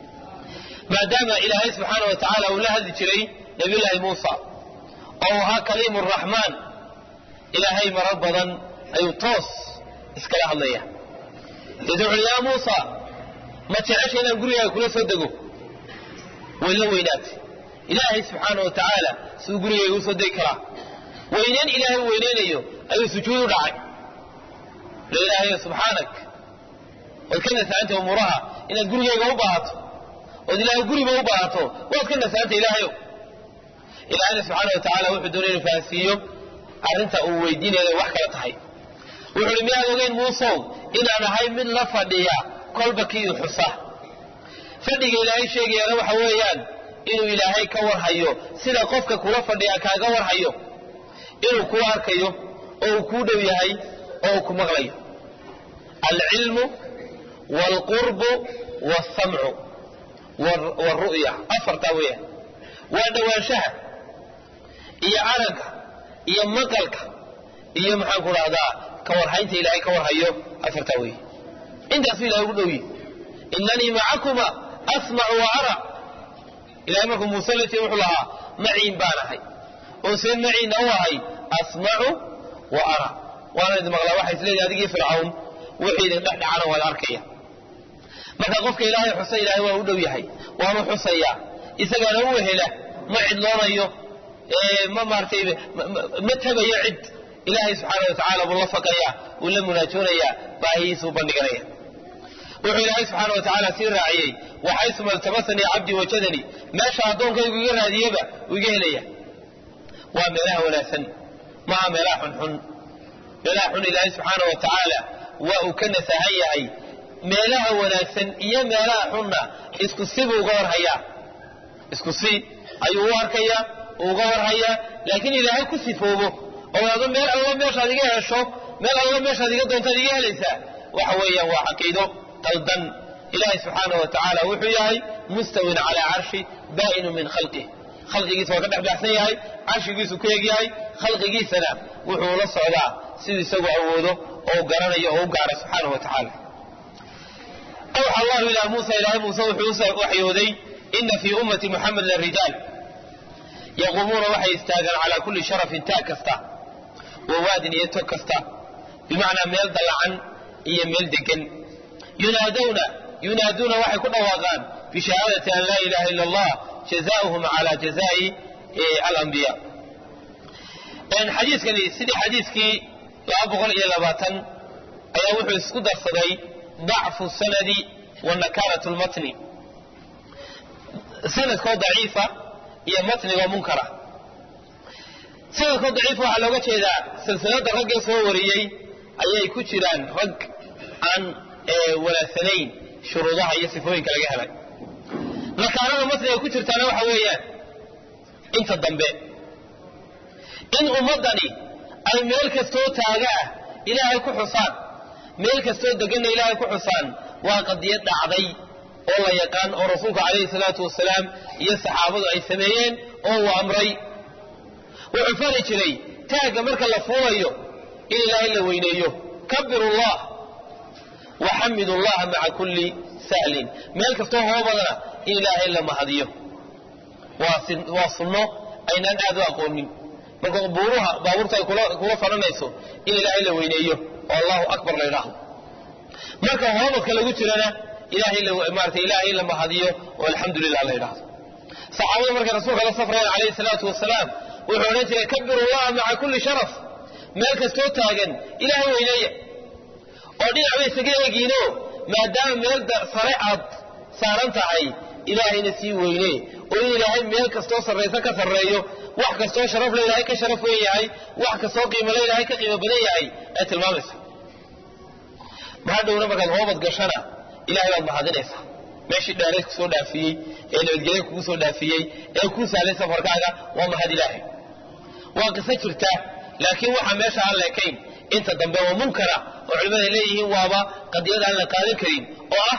maadaama ilaahay subxaana wa tacaala uu la hadli jiray nabiyullaahi muusa oo uu ahaa kaliimu raxmaan ilaahay marar badan ayuu toos iskala hadlaya deeta wuxuuhi yaa muusa ma jecesha inaan gurigaaga kula soo dego way la weynaatay ilaahay subxaana wa tacaala siduu gurigayga usoo degi karaa weyneyn ilaahay u weyneynayo ayuu sujuud u dhacay ilaahay subxaanak waad ka nasaanta umuuraha inaad gurigayga u baahato ood ilaahay guriba u baahato waad ka nasaanta ilaahayo ilaahayna subxaana wa tacaala wuxuu doonay inuu fahansiiyo arrinta uu weydiinayo wax kala tahay wuxu uhi miyaad ogeyn muusow inaan ahay mid la fadhiya kolba kii xusa fadhiga ilaahay sheegayaana waxa weeyaan inuu ilaahay ka warhayo sida qofka kula fadhiya kaaga warhayo inuu kuu arkayo oo uu kuu dhow yahay oo uu ku maqlayo alcilmu waalqurbu waalsamcu waalru'ya afartaa weeyaan waa dhowaanshaha iyo aragga iyo maqalka iyo maxaan ku dhahdaa ka warhaynta ilaahay ka warhayo afartaa weeye intaasuu ilahay ugu dhowye inanii macakuma asmacu wa ara ilahay markuu muuse la jiri wuxuu lahaa maciin baan ahay oo see maciinna u ahay asmacu wa ara waana idin maqlaa waxa isleeyahay adigii fircawn wixii idin dhex dhacana waad arkaya marka qofka ilaahay xusa ilaahay waa u dhow yahay waanu xusayaa isagaana u wehela ma cidloonayo ma maaratay ma tabayo cid ilaahay subxaana wa tacaala buu la faqaya uu la munaajoonayaa baahiyiisuu bandhiganaya wuxuu ilaahay subxaana wa tacaala sii raaciyey waxaysuma iltamasanii cabdii wajadanii meesha addoonkaygu iga raadiyeba uu iga helaya waa meelaha wanaagsan maaha meelaha xunxun meelaha xun ilaahay subxaana wa tacaala waa uu ka nasahan yahay meelaha wanaagsan iyo meelaha xunna isku si buu uga warhayaa isku si ayuu u arkayaa uga warhayaa laakiin ilaahay ku sifoobo oo ado meel alla meeshaad iga hesho meel alla meeshaad iga doontaad iga helaysaa waxa weeyaan waa caqiido qaldan ilaahay subxaanahu wa tacaala wuxuu yahay mustawin calaa carshi baa'inu min khalqih khalqigiisa waa ka dhex baxsan yahay carshigiisu ku egyahay khalqigiisana wuxuu la socdaa siduu isagu awoodo oo u garanayo oo u gaaray subxaanahu wa tacaala awxa allahu ilaa muusa ilaahay muuse wuxuu u waxyooday ina fii ummati muxamed larijaal yaquumuuna waxay istaagaan calaa kulli sharafin taag kasta wa waadin iyo tog kasta bimacnaa meel dallacan iyo meel degan yunaadawna yunaaduuna waxay ku dhawaaqaan bishahaadati an laa ilaha ila allah jazaauhum cala jazaa'i alambiya xadiiskani sidii xadiiskii laba boqol iyo labaatan ayaa wuxuu isku darsaday dacfu sanadi wa nakarat lmatni sanadkoo daciifa iyo matnigoo munkara sanadkoo daciifa waxaa looga jeedaa silsilada raggee soo wariyey ayay ku jiraan rag aan wanaagsanayn shuruudaha iyo sifooyinka laga helay nakaarada matniga ku jirtaana waxa weeyaan inta dambe in ummaddani ay meel kastoo taaga ah ilaahay ku xusaan meel kastoo deganna ilaahay ku xusaan waa qadiyad dhacday oo la yaqaan oo rasuulku calayhi salaatu wasalaam iyo saxaabadu ay sameeyeen oo uu amray wuxuu fari jiray taagga marka la fuulayo in ilaahay la weyneeyo kabiru llah waxamidu llaha maca kulli sahlin meel kastoo hoobadana in ilaahay la mahadiyo waa sunno aynaan aad u aqoonin marka buuruha baabuurta ay kula faranayso in ilaahay la weyneeyo oo allahu akbar la yidhaahdo marka hoobadka lagu jirana maarata ilaahay la mahadiyo oo alxamdu lilah la yidhaahdo saxaabada markay rasuulka la safrayeen calayhi salaatu wasalaam wuxuu odhan jiray kabiru llaha maca kulli sharaf meel kastoo taagan ilaahay weyneeya oo dhinac bay isaga eegiino maadaama meel sare aad saaran tahay ilaahayna sii weyne oo in ilaahay meel kastoo sarraysa ka sarreeyo wax kastoo sharaf le ilaahay ka sharaf weyn yahay wax kastoo qiimo le ilaahay ka qiimo badan yahay ay tilmaamaysa maxaa dhowna markaad hoobad gashana ilahay baad mahadinaysaa meeshii dheerayd kusoo dhaafiyey ee nabadgelya kugu soo dhaafiyey ee kuu sahlay safarkaaga waa mahad ilaahay waa qiso jirta laakiin waxaa meesha aan leekayn inta dambe oo munkara oo culimmada leeyihiin waaba qadiyad aan la qaadan karin oo ah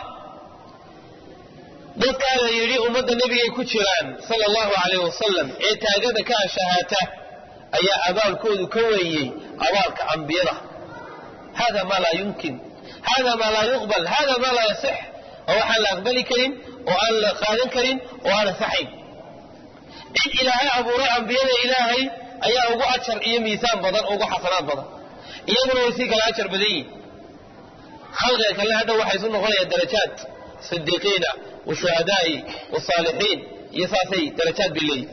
dadkaa la yidhi ummadda nebigay ku jiraan sala allahu calayh wasalam ee taagada ka ashahaata ayaa abaalkoodu ka weeyey abaalka ambiyada hada maa laa yumkin hada maa laa yuqbal hada maa laa yasix oo waxaan la aqbali karin oo aan la qaadan karin oo aan asaxayn cid ilaahay abuuray ambiyada ilaahay ayaa ugu ajar iyo miisaan badan ugu xasanaad badan iyaguna way sii kala ajar badan yihin khalqiga kale hadha waxay isu noqonayaan darajaad sidiiqiina washuhadaa'i wasaalixiin iyo saasay darajaad bay leeyihin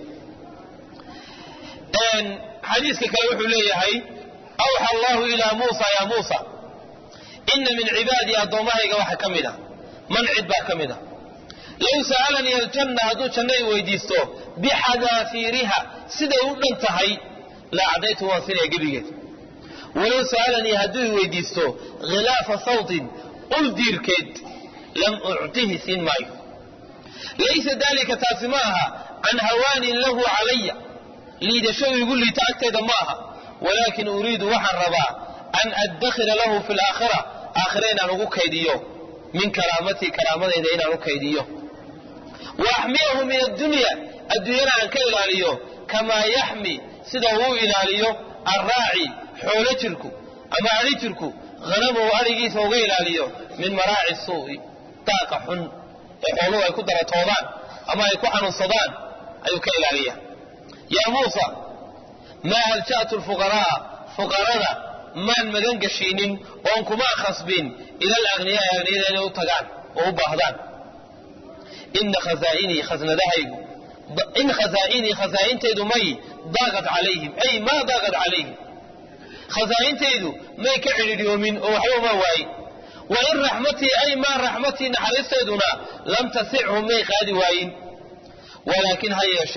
xadiiska kale wuxuu leeyahay awxa allahu ilaa muusa yaa muusa ina min cibaadii addoommahayga waxa ka mid a man cid baa ka mid a low sa'alanii aljanna hadduu janno i weydiisto bixadaafiiriha siday u dhan tahay la acdaytu waan sinaya gebigeed walow sa'alanii hadduu i weydiisto khilaafa sawtin ul diirkeed lam uctihi siin maayo laysa daalika taasi ma aha can hawaanin lahu calaya liidasho igu liita agteeda ma aha walaakin uriidu waxaan rabaa an addakhira lahu fi laakhira aakhira inaan ugu kaydiyo min karaamatii karaamadayda inaan u kaydiyo wa axmiyahu min addunya adduunyana aan ka ilaaliyo kamaa yaxmi sida uu ilaaliyo arraaci xoolo jirku ama adhi jirku hanamahu adhigiisa uga ilaaliyo min maraaci suu'i daaqa xun ee xooluhu ay ku daratoodaan ama ay ku xanuunsadaan ayuu ka ilaaliya yaa muusa maa alja'tu lfuqara'a fuqarada maan magan gashiinin oon kuma khasbin ila alagniyaai agniyada inay u tagaan oo u baahdaan ina khazaainii khasnadahaygu in khazaainii khasaa'intaydu may daaqad calayhim ay maa daaqad calayhim khasaa'intaydu may ka cidhidhiyoomin oo waxba ma waayin wa in raxmatii ay maa raxmatii naxariistayduna lam tasichum may qaadi waayin walaakin ha yeeshee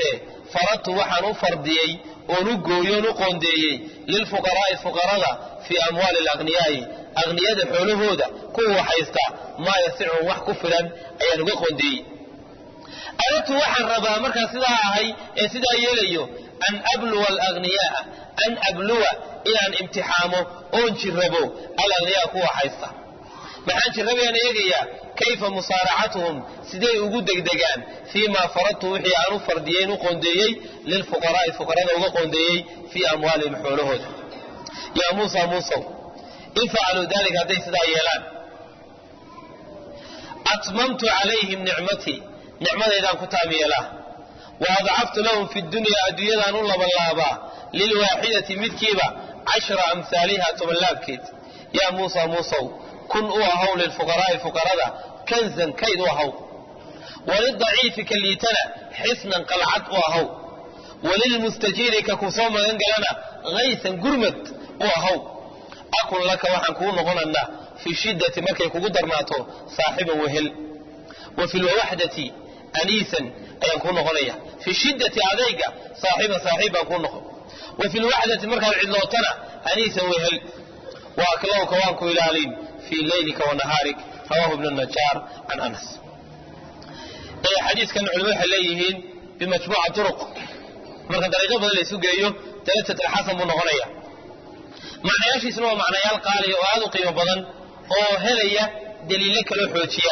faradtu waxaan u fardiyey oon u gooyoon u qoondeeyey lilfuqaraa'i fuqarada fii amwaali alaqhniyaa'i akhniyada xoolahooda kuwa waxaysta maa yasichum wax ku filan ayaan uga qoondeeyey aradtu waxaan rabaa markaan sidaa ahay ee sidaa yeelayo an abluwa alaghniyaaa an abluwa inaan imtixaamo oon jirrabo alaghniyaa kuwa haysta maxaan jirrabayaan eegayaa kayfa musaaracatuhum siday ugu degdegaan fii maa faradtu wixii aan u fardiyeyn u qoondeeyey lilfuqaraa'i fuqarada uga qoondeeyey fii amwaalihim xoolahooda yaa muusa muusow in facaluu daalika hadday sidaa yeelaan atmamtu calayhim nicmatii nicmadaydaan ku taam yeelaa wa adcaftu lahum fi dunyaa adduunyadaan u labanlaabaa lilwaaxidati midkiiba cashra amhaaliha tobanlaabkeed yaa muusa muusow kun u ahaw lilfuqaraa'i fuqarada kanzan kayd u ahaw walildaciifi ka liitana xisnan qalcad u ahaw walilmustajiiri ka ku soo magan galana haysan gurmad u ahaw akun laka waxaan kuu noqonanaa fi shiddati markay kugu darnaato saaxiban wehel wa fi lwaxdati aniisan ayaan kuu noqonaya fi shiddati adayga saaxiban saaxiib baan kuu noqon wa fi lwaxdati markaad cidlootana aniisan wehel wa aklowka waan ku ilaalin fii leylika wa nahaarik rawahu ibnu najaar can anas xadiiskan culimadu waxay leeyihiin bimajmuuca turuq marka dariiqo badan la isu geeyo dalatat alxasan buu noqonaya macnayaashiisuna waa macnayaal qaaliya oo aad u qiimo badan oo helaya daliilo kaloo xoojiya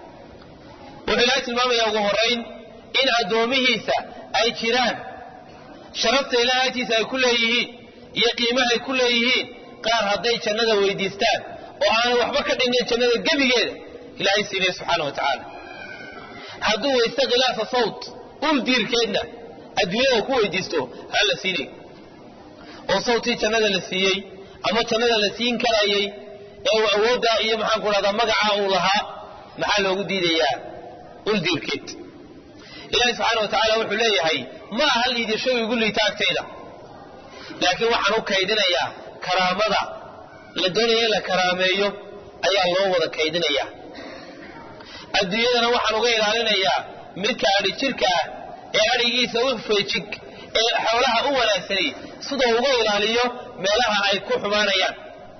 wuxuu ilaahay tilmaamayaa ugu horayn in addoomihiisa ay jiraan sharafta ilahay agtiisa ay ku leeyihiin iyo qiimaha ay ku leeyihiin qaar hadday jannada weydiistaan oo aanay waxba ka dhinnayn jannada gebigeeda ilaahay siinaya subxaana wa tacaala hadduu weysto khilaafa sawt ul diirkeedna adduunyada ku weydiisto ha la siinay oo sawtii jannada la siiyey ama jannada la siin karayey ee uu awooddaa iyo maxaan ku dhahdaa magacaa uu lahaa maxaa loogu diidayaa ul diirkeed ilaahi subxaana wa tacaala wuxuu leeyahay ma aha liidasho igu liita agtayda laakiin waxaan u kaydinayaa karaamada la doonaya in la karaameeyo ayaa loo wada kaydinayaa adduunyadana waxaan uga ilaalinayaa midka adhi jirka ah ee adhigiisa u feejig ee xoolaha u wanaagsani sidoo uga ilaaliyo meelaha ay ku xumaanayaan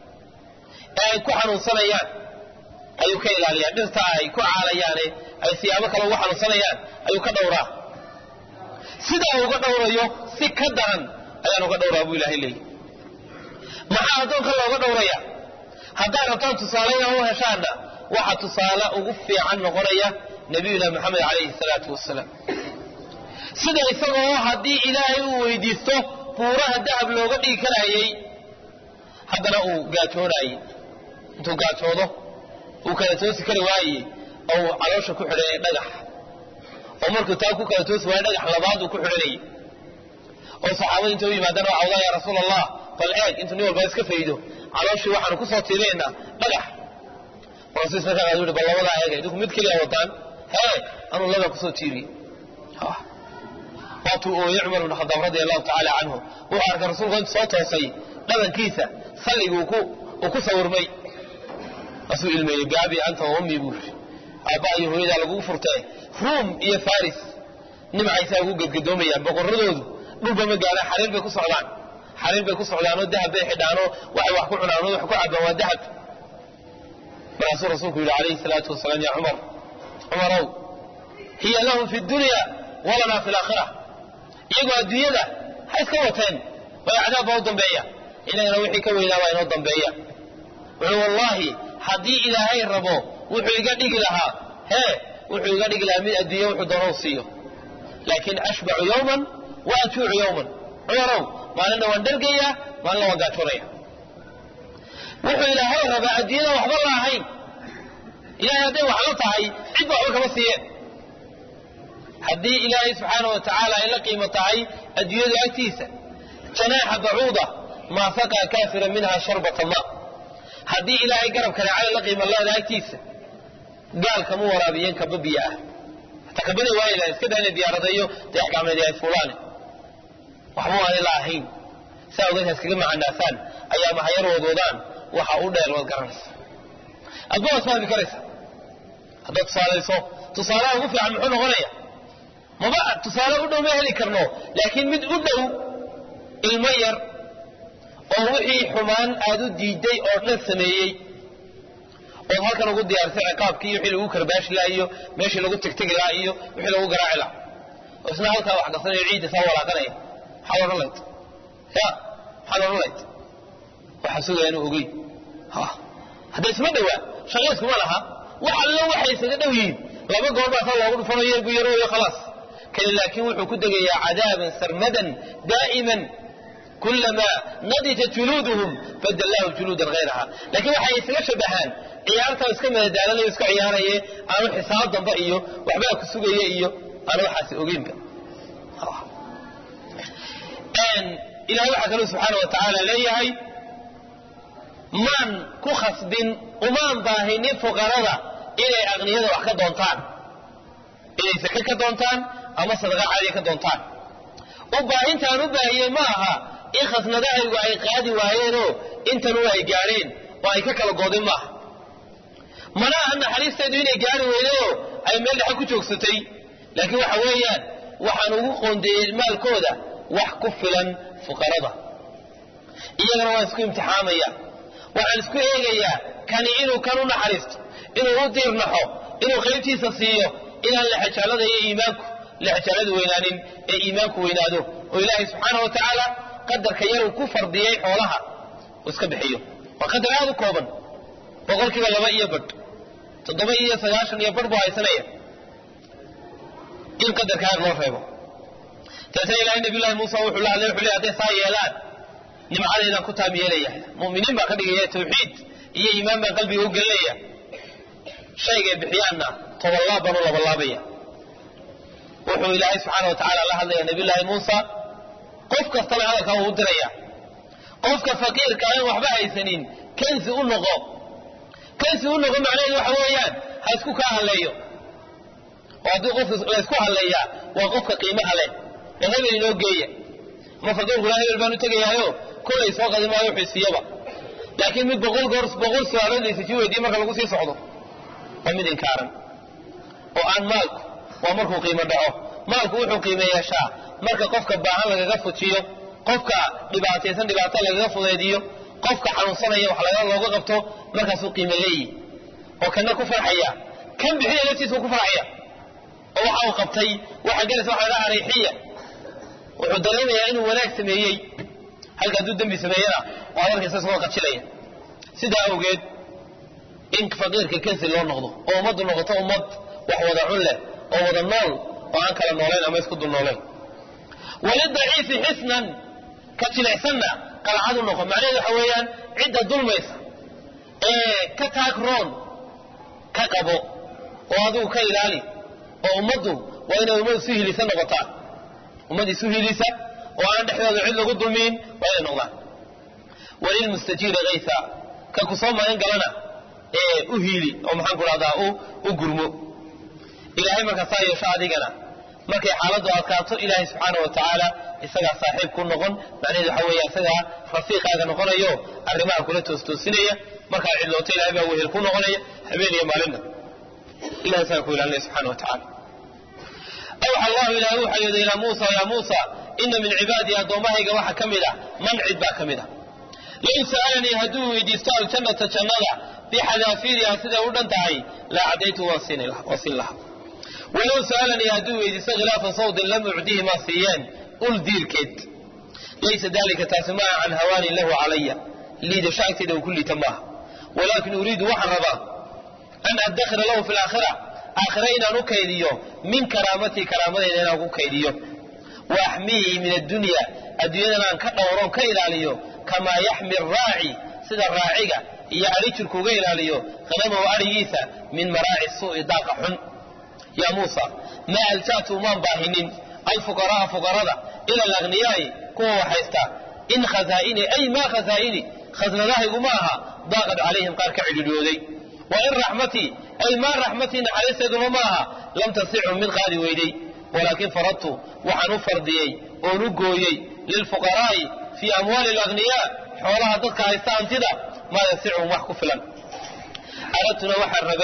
ee ay ku xanuunsanayaan ayuu ka ilaaliyaa dhirta ay ku caalayaane ay siyaabo kale ugu xanuunsanayaan ayuu ka dhowraa sidaa uga dhowrayo si ka daran ayaan uga dhowraa buu ilahay leeyahy maxaa addoonka looga dhowraya haddaan rabtaan tusaaleyna u heshaana waxa tusaale ugu fiican noqonaya nabiyuna maxamed calayhi salaatu wasalaam sida isagoo haddii ilaahay uu weydiisto buuraha dahab looga dhigi karayey haddana uu gaajoonaayey intuu gaajoodo uu kala toosi kari waayey oo uu caloosha ku xidhanayay dhagax oo markuu taa ku kala toosi waayo dhagax labaad uu ku xidhanayay oo saxaabada inta u yimaadana waa cawdaa yaa rasuul allah bal eeg intuu nin walba iska faydo calooshii waxaanu kusoo tiirinaynaa dhagax rasuul markaa qaad wuhi bal labadaa eega idinku mid keliya wadaan hee anuu labaa kusoo tiiriyey waatuu ooyey cumar ibn khadaab radia allahu tacaala canhu wuxuu arkay rasuulku intu soo toosay dhabankiisa salligii uu ku sawirmay asuu ilmeeyey gaabi anta wa ummii buu yidhi aabba iyo hooyadaa lagugu furtee ruum iyo faris nimcaysaa ugu gedgadoomayaan boqoradoodu dhulba ma gaaraan xariir bay ku socdaan xariir bay ku socdaanoo dahab bay xidhaanoo waxay wax ku cunaanoo wax ku cabbaan waa dahab markaasuu rasuulku yidhi calayhi salaatu wasalaam yaa cumar cumarow hiya lahum fi dunya walanaa fi laakhira iyagoo adduunyada ha iska wateen way cadaab baa u dambeeya inagana wixii ka weynaa baa inoo dambeeya wuxuu wallaahi haddii ilaahay rabo wuxuu iga dhigi lahaa hee wuxuu iga dhigi lahaa mid adduunya wuxuu doonou siiyo laakiin ashbacu yowman wa ajuucu yowman cumarow maalinna waan dhargayaa maalinna waan gaajoonaya wuxuu ilaahay rabaa adduunyada waxba la ahayn ilahay hadday wax la tahay cid ba waxba kama siiyeen haddii ilaahay subxaana wa tacaala ay la qiimo tahay adduunyadu agtiisa janaaxa bacuuda maa saqaa kaafira minha sharbata ma haddii ilaahay garabka raacada la qiimo leeda agtiisa gaal kama waraabiyeen kaba biyo ah hataa kabada waa ilahay iska daa inay diyaaradeeyo dee axkaameedi ay fuulaane waxba waanay la ahayn saa ogeed haskaga macanaasaan ayaa mahayar wadwadaan waxa u dheer waad garanaysa adba waad fahmi karaysa haddaad tusaalayso tusaalaha ugu fiican muxuu noqonaya maba tusaale u dhow ma heli karno laakiin mid u dhow ilmo yar oo wixii xumaan aad u diiday oo dhan sameeyey ood halkan ugu diyaarsay ciqaabkii wixii lagu karbaashi laha iyo meeshii lagu tegtegi lahaa iyo wixii lagu garaaci lahaa oo isna halkaa wax qarsanayo ciidda saa walaaqanaya maxaad odhan layd ya maxaad odhan layd waxaa sugaya inuu ogey hadda isma dhowaa shaqa iskuma laha wax allo waxay isaga dhow yihiin laba goor baa saa loogu dhufanayo yeelku yarooyo khalaas kani laakiin wuxuu ku degayaa cadaaban sarmadan daa'iman kulamaa nadijat juluuduhum badallahu juluudan hayraha laakiin waxay isaga shabahaan ciyaartaa iska madadaalanayo iska ciyaaraye aanu xisaab damba iyo waxbaa ku sugaya iyo aanu waxaasi ogeynba ilahay waxaa kaluu subxaana wa tacaala leeyahay maan ku khasbin umaan baahinin fuqarada inay aqniyada wax ka doontaan inay sake ka doontaan ama sadaqa caadiya ka doontaan u baahintaan u baahiyey ma aha in khasnadahaygu ay qaadi waayeenoo intanu ay gaadheen oo ay ka kala goodeen maaha mana aha naxariisteedu inay gaari weydayoo ay meel dhexe ku joogsatay laakiin waxa weeyaan waxaan ugu qoondeeyey maalkooda wax ku filan fuqarada iyagana waan isku imtixaamaya waxaan isku eegayaa kani inuu kan u naxariisto inuu u diirnaxo inuu qaybtiisa siiyo inaan lexajaalada iyo iimaanku lexajaaladu weynaanin ee iimaanku weynaado oo ilaahay subxaana wa tacaala qadarka yaruu ku fardiyey xoolaha uu iska bixiyo waa qadar aada u kooban boqolkiiba laba iyo badh toddoba iyo sagaashan iyo badh buu haysanaya in qadarka aad loo reebo taasna ilahay nabiyullahi muusa wuxuu la hadlay wuxuu leey hadday saa yeelaan nimcadeydaan ku taam yeelaya mu'miniin baa ka dhigaya tawxiid iyo iimaan baan qalbiga u gelinaya shaygay bixiyaanna tobanlaab baan u labalaabaya wuxuu ilaahay subxaana wa tacaala la hadlaya nabiyullaahi muusa qof kastana hadalkaa uu u diraya qofka faqiirka aan waxba haysanin kansi u noqo kansi u noqo macnaheedu waxa weeyaan ha isku kaa halleeyo oo haddii qofka laysku halleeyaa waa qofka qiimaha leh ee hebel inoo geeya ama faqiirkula hebel baan u tegayaayo kolay soo qadi maayo wuxuu siiyaba laakiin mid boqol goor boqol su-aaladaysa si weydiye marka lagu sii socdo waa mid inkaaran oo aan maalku waa markuu qiimo dhaco maalku wuxuu qiime yeeshaa marka qofka baahan lagaga fujiyo qofka dhibaataysan dhibaato lagaga fudeediyo qofka xanuunsanaya wax laga looga qabto markaasuu qiime leeyihi oo kana ku farxaya kan bixiya laftiisa ku farxaya oo waxa uu qabtay waxa galaysa waxa la ariixiya wuxuu dareemayaa inuu wanaag sameeyey halka hadduu dembi sameeyana waa markiisa isagoo qajilaya sidaa awgeed in faqiirka kansi loo noqdo oo ummaddu noqoto ummad wax wada cun leh oo wada nool oo aan kala noolayn ama isku dul noolayn walidaciifi xisnan ka jilicsanna qalcadu noqo macnaheedu waxa weeyaan cidda dulmaysa ee ka taag roon ka qabo oo adigu ka ilaali oo ummaddu waa inay ummad isu hilisa noqotaa ummad isu hilisa oo aan dhexdooda cid lagu dulmiin waa inay noqdaan walilmustajiiri kaysa ka ku soo magan galana ee u hiili oo maxaan ku rahdaa u gurmo ilaahay markaa saa yeesho adigana markay xaaladdu adkaato ilaahay subxaana wa tacaala isagaa saaxiib ku noqon macnaheedu waxa weeye isagaa rafiiqaaga noqonayo arrimaha kula toostoosinaya markaa cidlooto ilahay baa wehel ku noqonaya habeen iyo maalinna ilahay isagaa ku ilaalinaya subxana wa tacaala awxa allahu ilaahay waxaa yidhi ilaa muusa yaa muusa ina min cibaadii addoommahayga waxa ka mid a man cid baa ka mid a low sa'alanii hadduu weydiisto aljannata jannada bixadaafiiriha siday u dhan tahay la cadaytu waan siin lahaa walow sa'alanii hadduu weydiisto khilaafa sawdin lam ucdihi maa siiyeen ul diirkeed laysa dalika taasi maaha can hawaanin lahu calaya liidasho agteeda uu ku liita maaha walaakin uriidu waxaan rabaa an addakhira lahu fi laakhira aakhira inaan u kaydiyo min karaamatii karaamadeyda inaan ku kaydiyo wa axmiihi min addunya adduunyadan aan ka dhowroon ka ilaaliyo kamaa yaxmi raaci sida raaciga iyo adhi jirku uga ilaaliyo hanamahu adhigiisa min maraaci suu'i daaqa xun yaa muusa maa alja'tu umaan baahinin alfuqara'a fuqarada ila alaghniyaa'i kuwa waxaysta in khasaa'ini ay maa khasaa'ini khasnadahaygu ma aha daaqad calayhim qaar ka cidhidhooday wa in raxmatii ay maa raxmatii naxariisteeduna ma aha lam tasicum mid qaadi weyday walaakin faradtu waxaan u fardiyey oon u gooyey lilfuqaraa'i fii amwaali alaghniyaa xoolaha dadka haysta hantida maa yasicum wax ku filan aradtuna waxaan rabay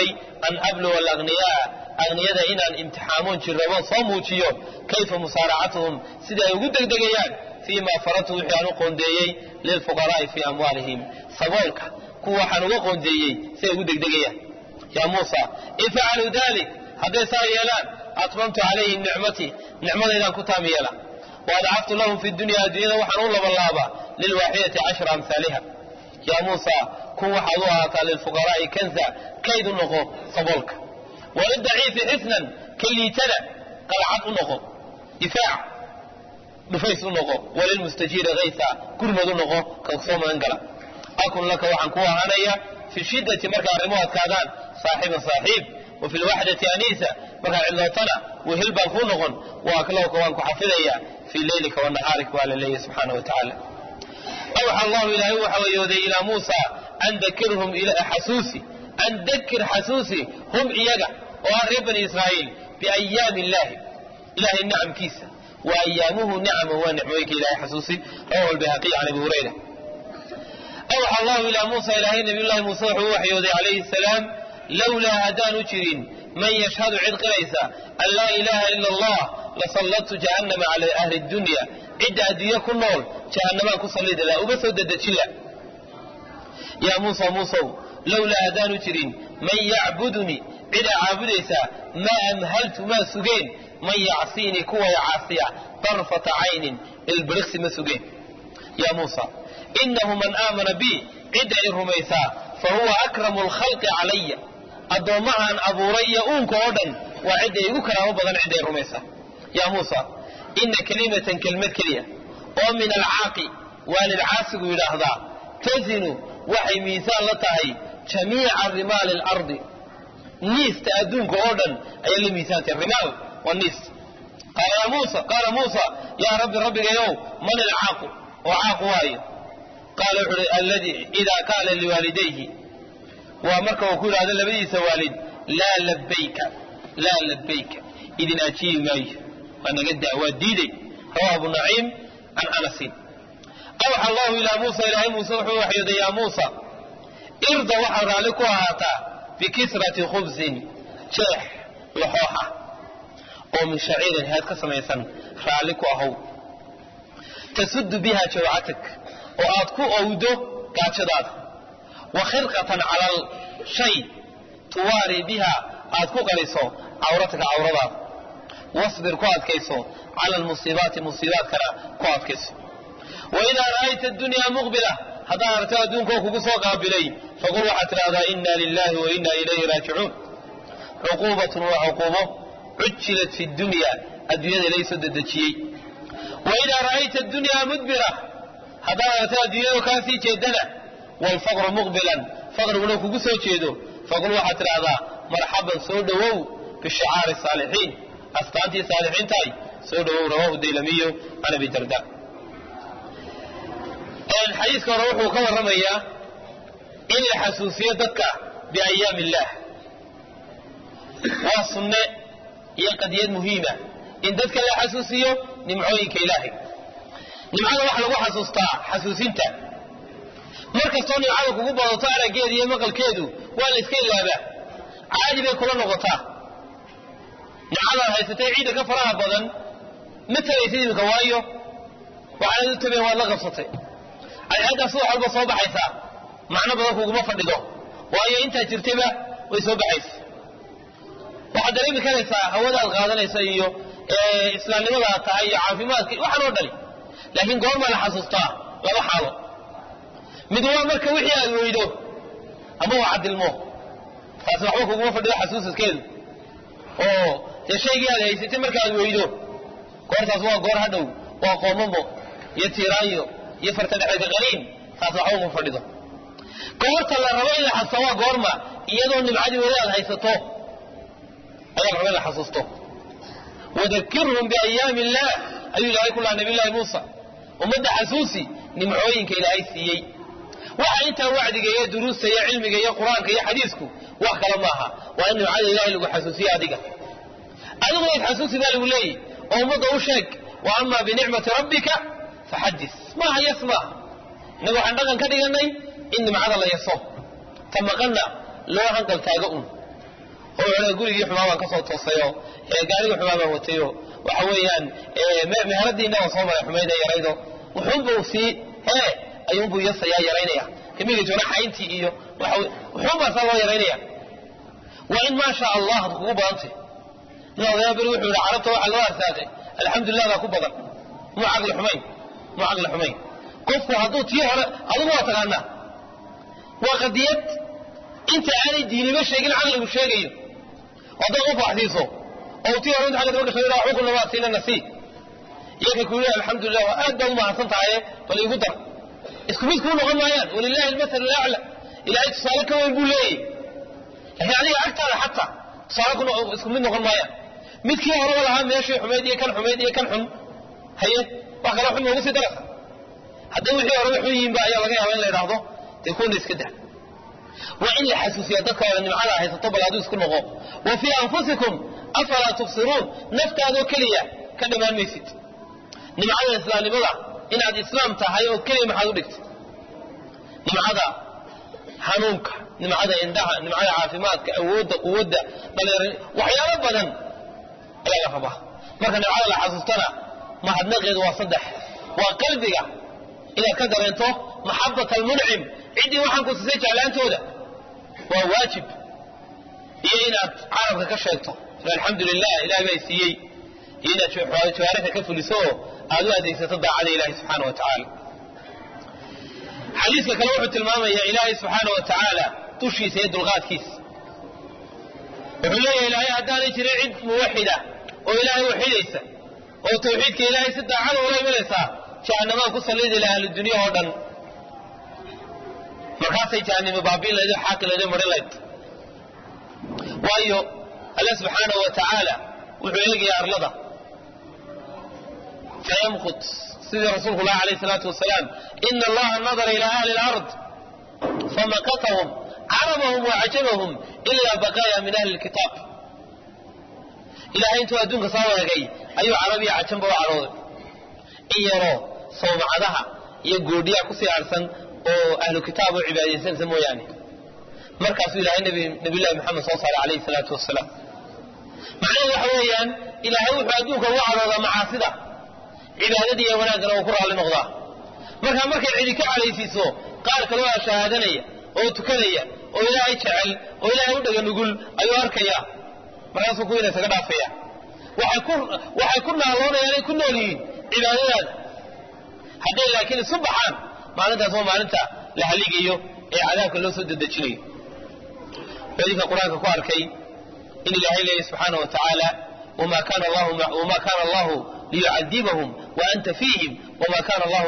an abluwa alagniyaa agniyada inaan imtixaamoon jirraboon soo muujiyo kayfa musaaracatuhum sida ay ugu degdegayaan fii ma faradtu wixii aan u qoondeeyey lilfuqaraa'i fii amwaalihim saboolka kuwa waxaan uga qoondeeyey si ay ugu degdegayaan yaa muusa in facaluu dalik hadday saa yeelaan atmamtu calayhim nicmatii nicmadaydaan ku taam yeela waadacaftu lahum fi dunya adduunyada waxaan u labanlaabaa lilwaaxidati cashra amhaaliha yaa muusa kun waxaad u ahaataa lilfuqaraa'i kanza kayd u noqo saboolka walildaciifi xisnan ka liitada qalcad u noqo difaac dhufays u noqo walilmustajiiri haysa gurmad u noqo ka soo magan gala akun laka waxaan ku ahaanaya fi shiddati markay arrimuhu adkaadaan saaxiiban saaxiib wa fi lwaxdati aniisa markaad cidlootana wehel baan kuu noqon wa aklowka waan ku xafidaya fii leylika wa nahaarik waa la leeyahy subxaana wa tacaala awxa allahu ilaahay waxa wayooday ilaa muusa an dakirhum xasuusi an dakir xasuusi hum iyaga oo ah reer bani israa'iil biayaami illaahi ilahay nicamkiisa wa ayaamuhu nicama waa nicmooyinka ilahay xasuusi rawahu albayhaqi can abi hurayra awxa allahu ilaa muusa ilaahay nabiyullahi muuse wuxuu u waxyooday calayhi salaam lowlaa haddaanu jirin man yashhadu cid qiraysa an laa ilaaha ila allah lasalladtu jahannama cala ahli dunya cidda adduunye ku nool jahannamaan ku sallidi laha uba soo dedejila yaa muusa muusow lowlaa haddaanu jirin man yacbudunii cid a caabudaysaa maa amhaltu maa sugeen man yacsiinii kuway caasiya darfata caynin ilbiriqsi ma sugeen yaa muusa inahu man aamana bi cidda i rumaysaa fa huwa akramu alkhalqi calaya addoommahaan abuuray iyo uunka oo dhan waa cidda igu karaamo badan cidda i rumaysaa yaa muusa ina kelimatan kelmad keliya oo min alcaaqi waalid caasigu yidhaahdaa tazinu waxay miisaan la tahay jamiica rimaali alardi niista adduunka oo dhan ayay la miisaantay rimaal waa niis qaala yaa muusa qaala muusa yaa rabbi rabbigayow man ilcaaqu oo caaqu waayo qaala wuxu uhi alladii idaa qaala liwaalidayhi waa marka uu ku yidhahdo labadiisa waalid laa labbayka laa labbayka idin ajiibi maayo waa naga daa waa diiday rawahu abu naciim can anasin awxa allahu ilaa muusa ilaahay muuse wuxuu waxyooday yaa muusa irda waxaad raalli ku ahaataa bikisrati khubsin jeex laxooxa oo min shaciirin heed ka samaysan raalli ku ahow tasuddu biha jawcatak oo aad ku owdo gaajadaada wa khirqatan calal shay tuwaari biha aad ku qaliso cawrataka cawradaada wasbir ku adkayso cala almusiibaati musiibaadkana ku adkayso waidaa ra'ayta adunyaa muqbila haddaad aragto adduunkaoo kugu soo qaabilay faqul waxaad tidhahdaa inna lilahi wa inna ilayhi raajicuun cuquubatun waa cuquubo cujilat fi dunya adduunyada laysoo dedejiyey waidaa ra'ayta adunyaa mudbira haddaad aragto adduunyadoo kaa sii jeedana waalfaqru muqbilan faqriguna kugu soo jeedo faqul waxaad tidhahdaa marxaban soo dhowow bishicaari saalixiin astaantii saalixiintahay soo dhowow rawahu daylamiyo can abi darda xadiiska hore wuxuu ka warramayaa in la xasuusiyo dadka biayaami illaah waa sunne iyo qadiyad muhiima in dadka la xasuusiyo nimcooyinka ilaahay nimcada waxa lagu xasuustaa xasuusinta mar kastoo nimcada kugu badato araggeeda iyo maqalkeedu waa la iska ilaabaa caadi bay kula noqotaa nimcadaad haysatay ciidda ka faraha badan ma tagaysid iminka waayo waxaanad u tabeen waad la qabsatay cadceeddaa subax walba soo baxaysaa macno badan kuguma fadhido waayo intaad jirtayba way soo baxaysa waxaad dareemi karaysaa hawadaad qaadanaysa iyo islaamnimadaad tahay iyo caafimaadka waxaan oo dhani laakiin goormaa la xasuustaa laba xaalo mid waa marka wixii aad weydo ama waa cadilmo taasi waxba kuguma fadhido xasuusaskeedu oo dee shaygii aad haysatay markaaad weydo goortaas waa goor hadhow waa qoomamo iyo tiiraanyo iyo fartadhexeedka qaliin taas waxba uma fadhido goorta la rabo in la xasuusta waa goorma iyadoo nimcadii weli aad haysato ayaa la rabo in la xasuusto wadakirhum biayaami illaah ayuu ilaahay ku lahaa nabiy llahi muusa ummadda xasuusi nimcooyinka ilaahay siiyey waxa intaa wacdiga iyo duruusta iyo cilmiga iyo qur-aanka iyo xadiisku wax kale maaha waa in nimcada ilahay lagu xasuusiye adiga adiguna isxasuusi baa lagu leeyahy oo ummadda u sheeg wa ama binicmati rabbika faxadis maaha yas maaha innaga waxaan dhaqan ka dhiganay in nimcada la yaso ta maqanna loo hanqal taago un oo wuxuu gurigii xumaa baan kasoo toosayo gaarigii xumaa baan watayo waxa weeyaan meheradiina waan soo maray xumayda yaraydo wuxuunba uu sii hee ayuunbuu yasayaa yaraynaya kamiga joona xayntii iyo wuxuunbaa saa loo yaraynaya waa in maasha allah ad kugu badantay nin odayaa beri wuxuu yihi carabta waxaa loo arsaaqay alxamdulilah baa ku badan muu caqli xumayn muu caqli xumayn qofku hadduu tii hore adigu waa taqaanaa waa qadiyad inta aanay diiniba sheegin caqligu sheegayo hadday qof wax siiso oo tii hore inta xagga daba gashay waxba kuna waa siina nasiib iyaga ku yidhi alxamdulilah waa aad baad u mahadsan tahaye bal igu dar isku mid kuu noqon maayaan walilahi almasal alacla ilaahay tusaale ka weyn buu leeyahy laakiin adiga agtaada xataa tusaale ku isku mid noqon maayaan midkii horeba lahaa meeshii xumayd iyo kan xumayd iyo kan xun haye wax kale xun noogu sii darasa hadday wixii horeba xun yihiinba ayaa laga yaaba in la idhaahdo dee kuwana iska dah waa in la xasuusiya dadka wada nimcada haysato bal aduu isku noqo wa fii anfusikum afalaa tubsiruun naftaadoo keliya ka dhammaan maysid nimcada islaamnimada inaad islaam tahay oo keliya maxaad u dhigtay nimcada hanuunka nimcada indhaha nimcada caafimaadka awoodda quwadda dhalinyar waxyaalo badan ayaa la rabaa marka nimcada la xasuustana mahadnaqeedu waa saddex waa qalbiga inaad ka dareento maxabat almuncim ciddii waxaan ku siisay jeclaantooda waa waajib iyo inaad carabka ka sheegto alxamdu lilah ilahay baa siiyey iyo inaad jawaarixda ka fuliso oo aad u adeegsato daacada ilahi subxaana wa tacaala xadiiska kale wuxuu tilmaamayaa ilaahay subxaana wa tacaala dushiisa iyo dulqaadkiisa wuxuu leeyahay ilaahay haddaanay jirin cid muwaxida oo ilaahay waxidaysa oo tawxiidka ilaahay si daacada ula imanaysaa jahannamaan ku sallidi laha ahludunya oo dhan markaasay jahannami baabiin lahayd oo xaaqi lahayd oo marin lahayd waayo alla subxaanahu wa tacaala wuxuu eegayaa arlada fayamqut sidii rasuulku lah alayh salaatu wasalaam ina allaha nadara ila ahli lard famaqatahum carabahum wacajabahum ilaa baqaaya min ahli lkitaab ilahay intuu adduunka soo eegay ayuu carabiya cajanba u cadhooday in yaroo sawmacadaha iyo goodhiyaa kusii harsan oo ahlu kitaab oo cibaadaysanaysa mooyaane markaasuu ilahay nabiyulahi maxamed soo saaray alayhi salaatu wasalaam macnaheedu waxa weeyaan ilaahay wuxuu adduunka ugu cadhoodaa macaasida cibaadadii iyo wanaaggana uu ku raalli noqdaa markaa markay cidi ka cadhaysiiso qaar kaloo a shahaadanaya oo tukanaya oo ilaahay jecel oo ilaahay u dhega nugul ayuu arkaya markaasuu kuwiina isaga dhaafaya waxay ku naaloonayaan ay ku nool yihiin cibaadadaada hadday laakiin isu baxaan maalintaas waa maalinta la haligayo ee cadaabka loo soo dedejinayo xadiidka qur-aanka ku arkay in ilaahay leeyahy subxaana wa tacaala wma kana allahu liyucadibahum waanta fiihim wma kana allahu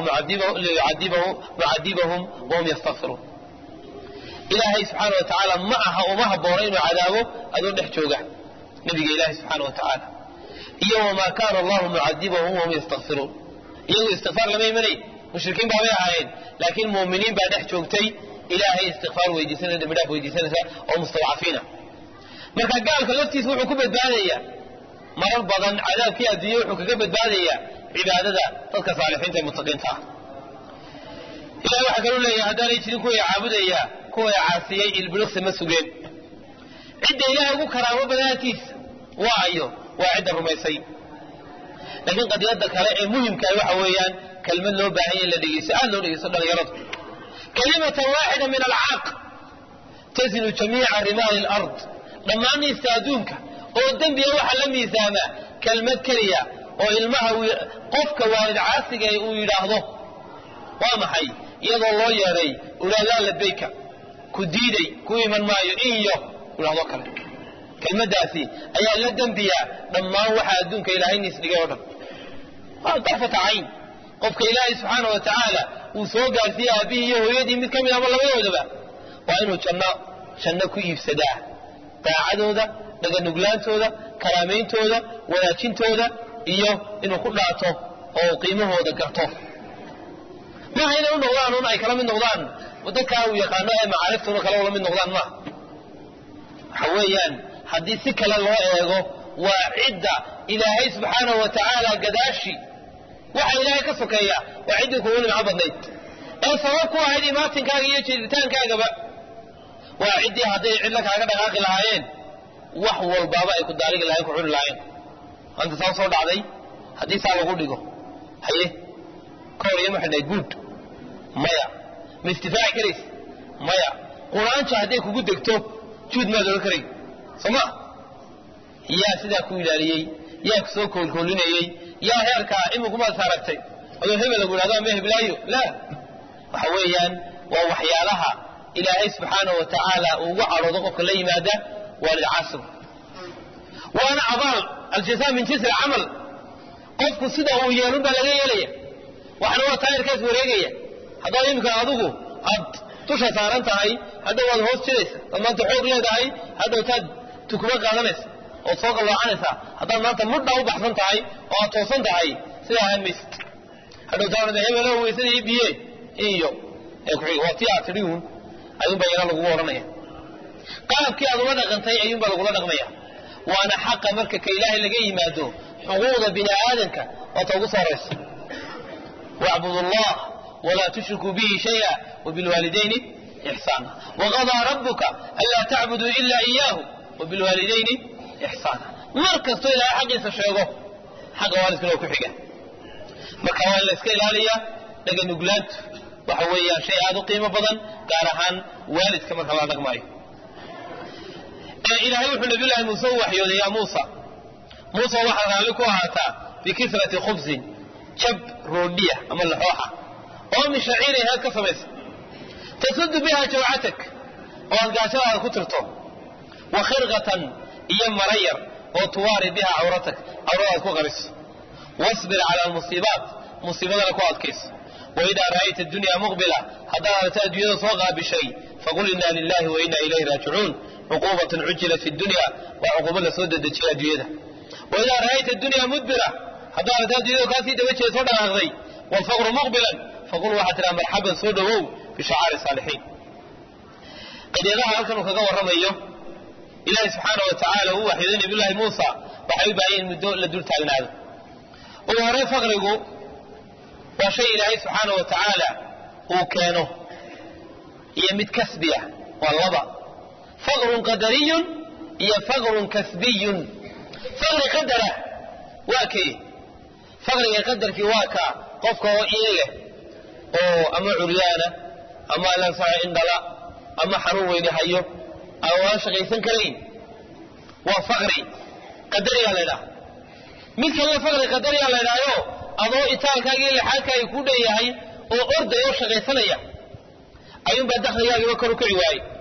mucadibahum wahum yastakfiruun ilaahay subxaana wa tacaala ma aha uma haboono inuu cadaabo adoo dhex jooga nabiga ilaahi subxaana wa tacaala iyo wma kana allahu mucadibahum wahum yastakfiruun iyagu istikfaar lama imanay mushrikiin baabay ahaayeen laakiin muuminiin baa dhex joogtay ilaahay istikfaar weydiisanaya dambi dhaaf weydiisanaysa oo mustadcafiina marka gaalka laftiisa wuxuu ku badbaadayaa marar badan cadaabkii adduunye wuxuu kaga badbaadayaa cibaadada dadka saalixiinta ee mutaqiinta ah ilahay waxaa kaluu leeyahay haddaanay jirin kuway caabudaya kuway caasiyey ilbiriqsi ma sugeen cidda ilaahay ugu karaamo badanaantiisa waa ayo waa cidda rumaysay laakiin qadiyada kale ee muhimkaah waxa weeyaan kelmad loo baahanya in la dhegeysto aad loo dhegeysto dhalinyaradu kalimatan waaxida min alcaaq tasinu jamiica rimaali lard dhammaan niista adduunka oo dembiga waxaa la miisaamaa kelmad keliya oo ilmaha qofka waalid caasiga uu yidhaahdo waa maxay iyadoo loo yeedhay ulaalaa labayka ku diiday ku iman maayo iyo idhahdo kale kelmadaasi ayaa la dembiyaa dhammaan waxaa adduunka ilaahay niis dhigay oo dhan waa darfata cayn qofka ilaahay subxaana wa tacaala uu soo gaarsiiye aabbihii iyo hooyadii mid ka mid ama labadoodaba waa inuu janno janno ku iibsadaa daacadooda dhaganuglaantooda karaameyntooda wanaajintooda iyo inuu ku dhaato oo qiimahooda garto maaha inay u noqdaan un ay kala mid noqdaan dadkaa uu yaqaano ee macaariftuna kale ula mid noqdaan maaha waxa weeyaan haddii si kale loo eego waa cidda ilaahay subxaanahu wa tacaala gadaashi waxa ilaahay ka sokeeya waa ciddii kugu nimco badnayd ee sabab ku ahayd imaatinkaaga iyo jiiritaankaagaba waa ciddii hadday cidla kaaga dhaqaaqi lahaayeen wax walbaaba ay ku daaligi lahayn ku cuni lahayn maanta saa soo dhacday haddii saa lagu dhigo haye ka hor iyama xidhnay guud maya ma istifaaci karaysa maya quraanjo hadday kugu degto juud maad ohan karay soo ma yaa sidaa ku ilaaliyey yaa ku soo koolkoolinayey yaa heerkaa imikumaad saaragtay adoo hebel lagu yidhahdo ama heblaayo laa waxa weeyaan waa waxyaalaha ilaahay subxaanahu wa tacaala uu ugu cadhoodo qofka la yimaada waa lilcasr waana abaal aljazaa min jinsi alcamal qofku sida uu yeelun baa laga yeelaya waxna waa taayirkaas wareegaya haddaad iminka adigu aad dusha saaran tahay hadhow waad hoos jiraysa ad maanta xoog leedahay hadhow taad tukuma qaadanaysa ood soo qalloocanaysaa haddaad maanta mudha u baxsan tahay oo aad toosan tahay sidaa hamaysid hadhow taa hebelo weysada ii biye iyo waa tii aad tidhi uun ayuunbaa yana lagugu odhanaya qaabkii aad ula dhaqantay ayuunbaa lagula dhaqmaya waana xaqa marka ka ilaahay laga yimaado xuquuqda bini aadamka waata ugu soo horaysa wacbudu allah walaa tushrikuu bihi shaya wabilwaalidayni ixsaana waqadaa rabuka anlaa tacbuduu ila iyaahu wabilwaalidayni ixsaana mar kastoo ilaahay xaqiisa sheego xaqa waalidkana oo ku xiga marka waa in la iska ilaaliya dhaganuglaantu waxa weeyaan shay aada u qiimo badan gaar ahaan waalidka marka la dhaqmaayo ilaahay wuxuu nabiyullaahi muuse u waxyooday yaa muusa muuse waxaad raalli ku ahaataa bikisrati khubsin jab roodhiya ama laxooxa oo min shaciirin heed ka samaysa tasuddu biha jawcatak oo aad gaashadaada ku tirto wa khirqatan iyo marayar oo tuwaari biha cawratak cawradaad ku qariso wasbir cala almusiibaat musiibadana ku adkayso waidaa ra'ayta dunya muqbila haddaad aragta adduunyada soo qaabishay faqul inna lilahi wa inna ilayhi raajicuun cuquubatan cujilat fi dunya waa cuquubo la soo dedejiyay adduunyada waidaa ra'ayta dunya mudbira haddaad aragta adduunyada kaasii daba jeeda soo dhaqaaqday waalfaqru muqbilan faqul waxaad tidhaha marxaban soo dhowow bishacaari saalixiin qadiyadaha halkan uu kaga warramayo ilaahi subxaana wa tacaala uu waxyooday nabiyullaahi muusa waxay u baahan in muddo la dul taagnaado ugu horey faqrigu waa shay ilaahay subxaana wa tacaala uu keeno iyo mid kasbiya waa laba faqrun qadariyun iyo faqrun kasbiyun faqri qadara waa kee faqriga qadarkii waa ka qofka oo iin leh oo ama curyaana ama lansaco indhala ama xanuun weyni hayo ama aan shaqaysan karayn waa faqri qadariyaa la ydhaha mid kalena faqri qadariyaa la ydhahyo adoo itaalkaagii lixaadkaagi ku dhan yahay oo orday oo shaqaysanaya ayuunbaa dakligaagiiba kor u kici waayey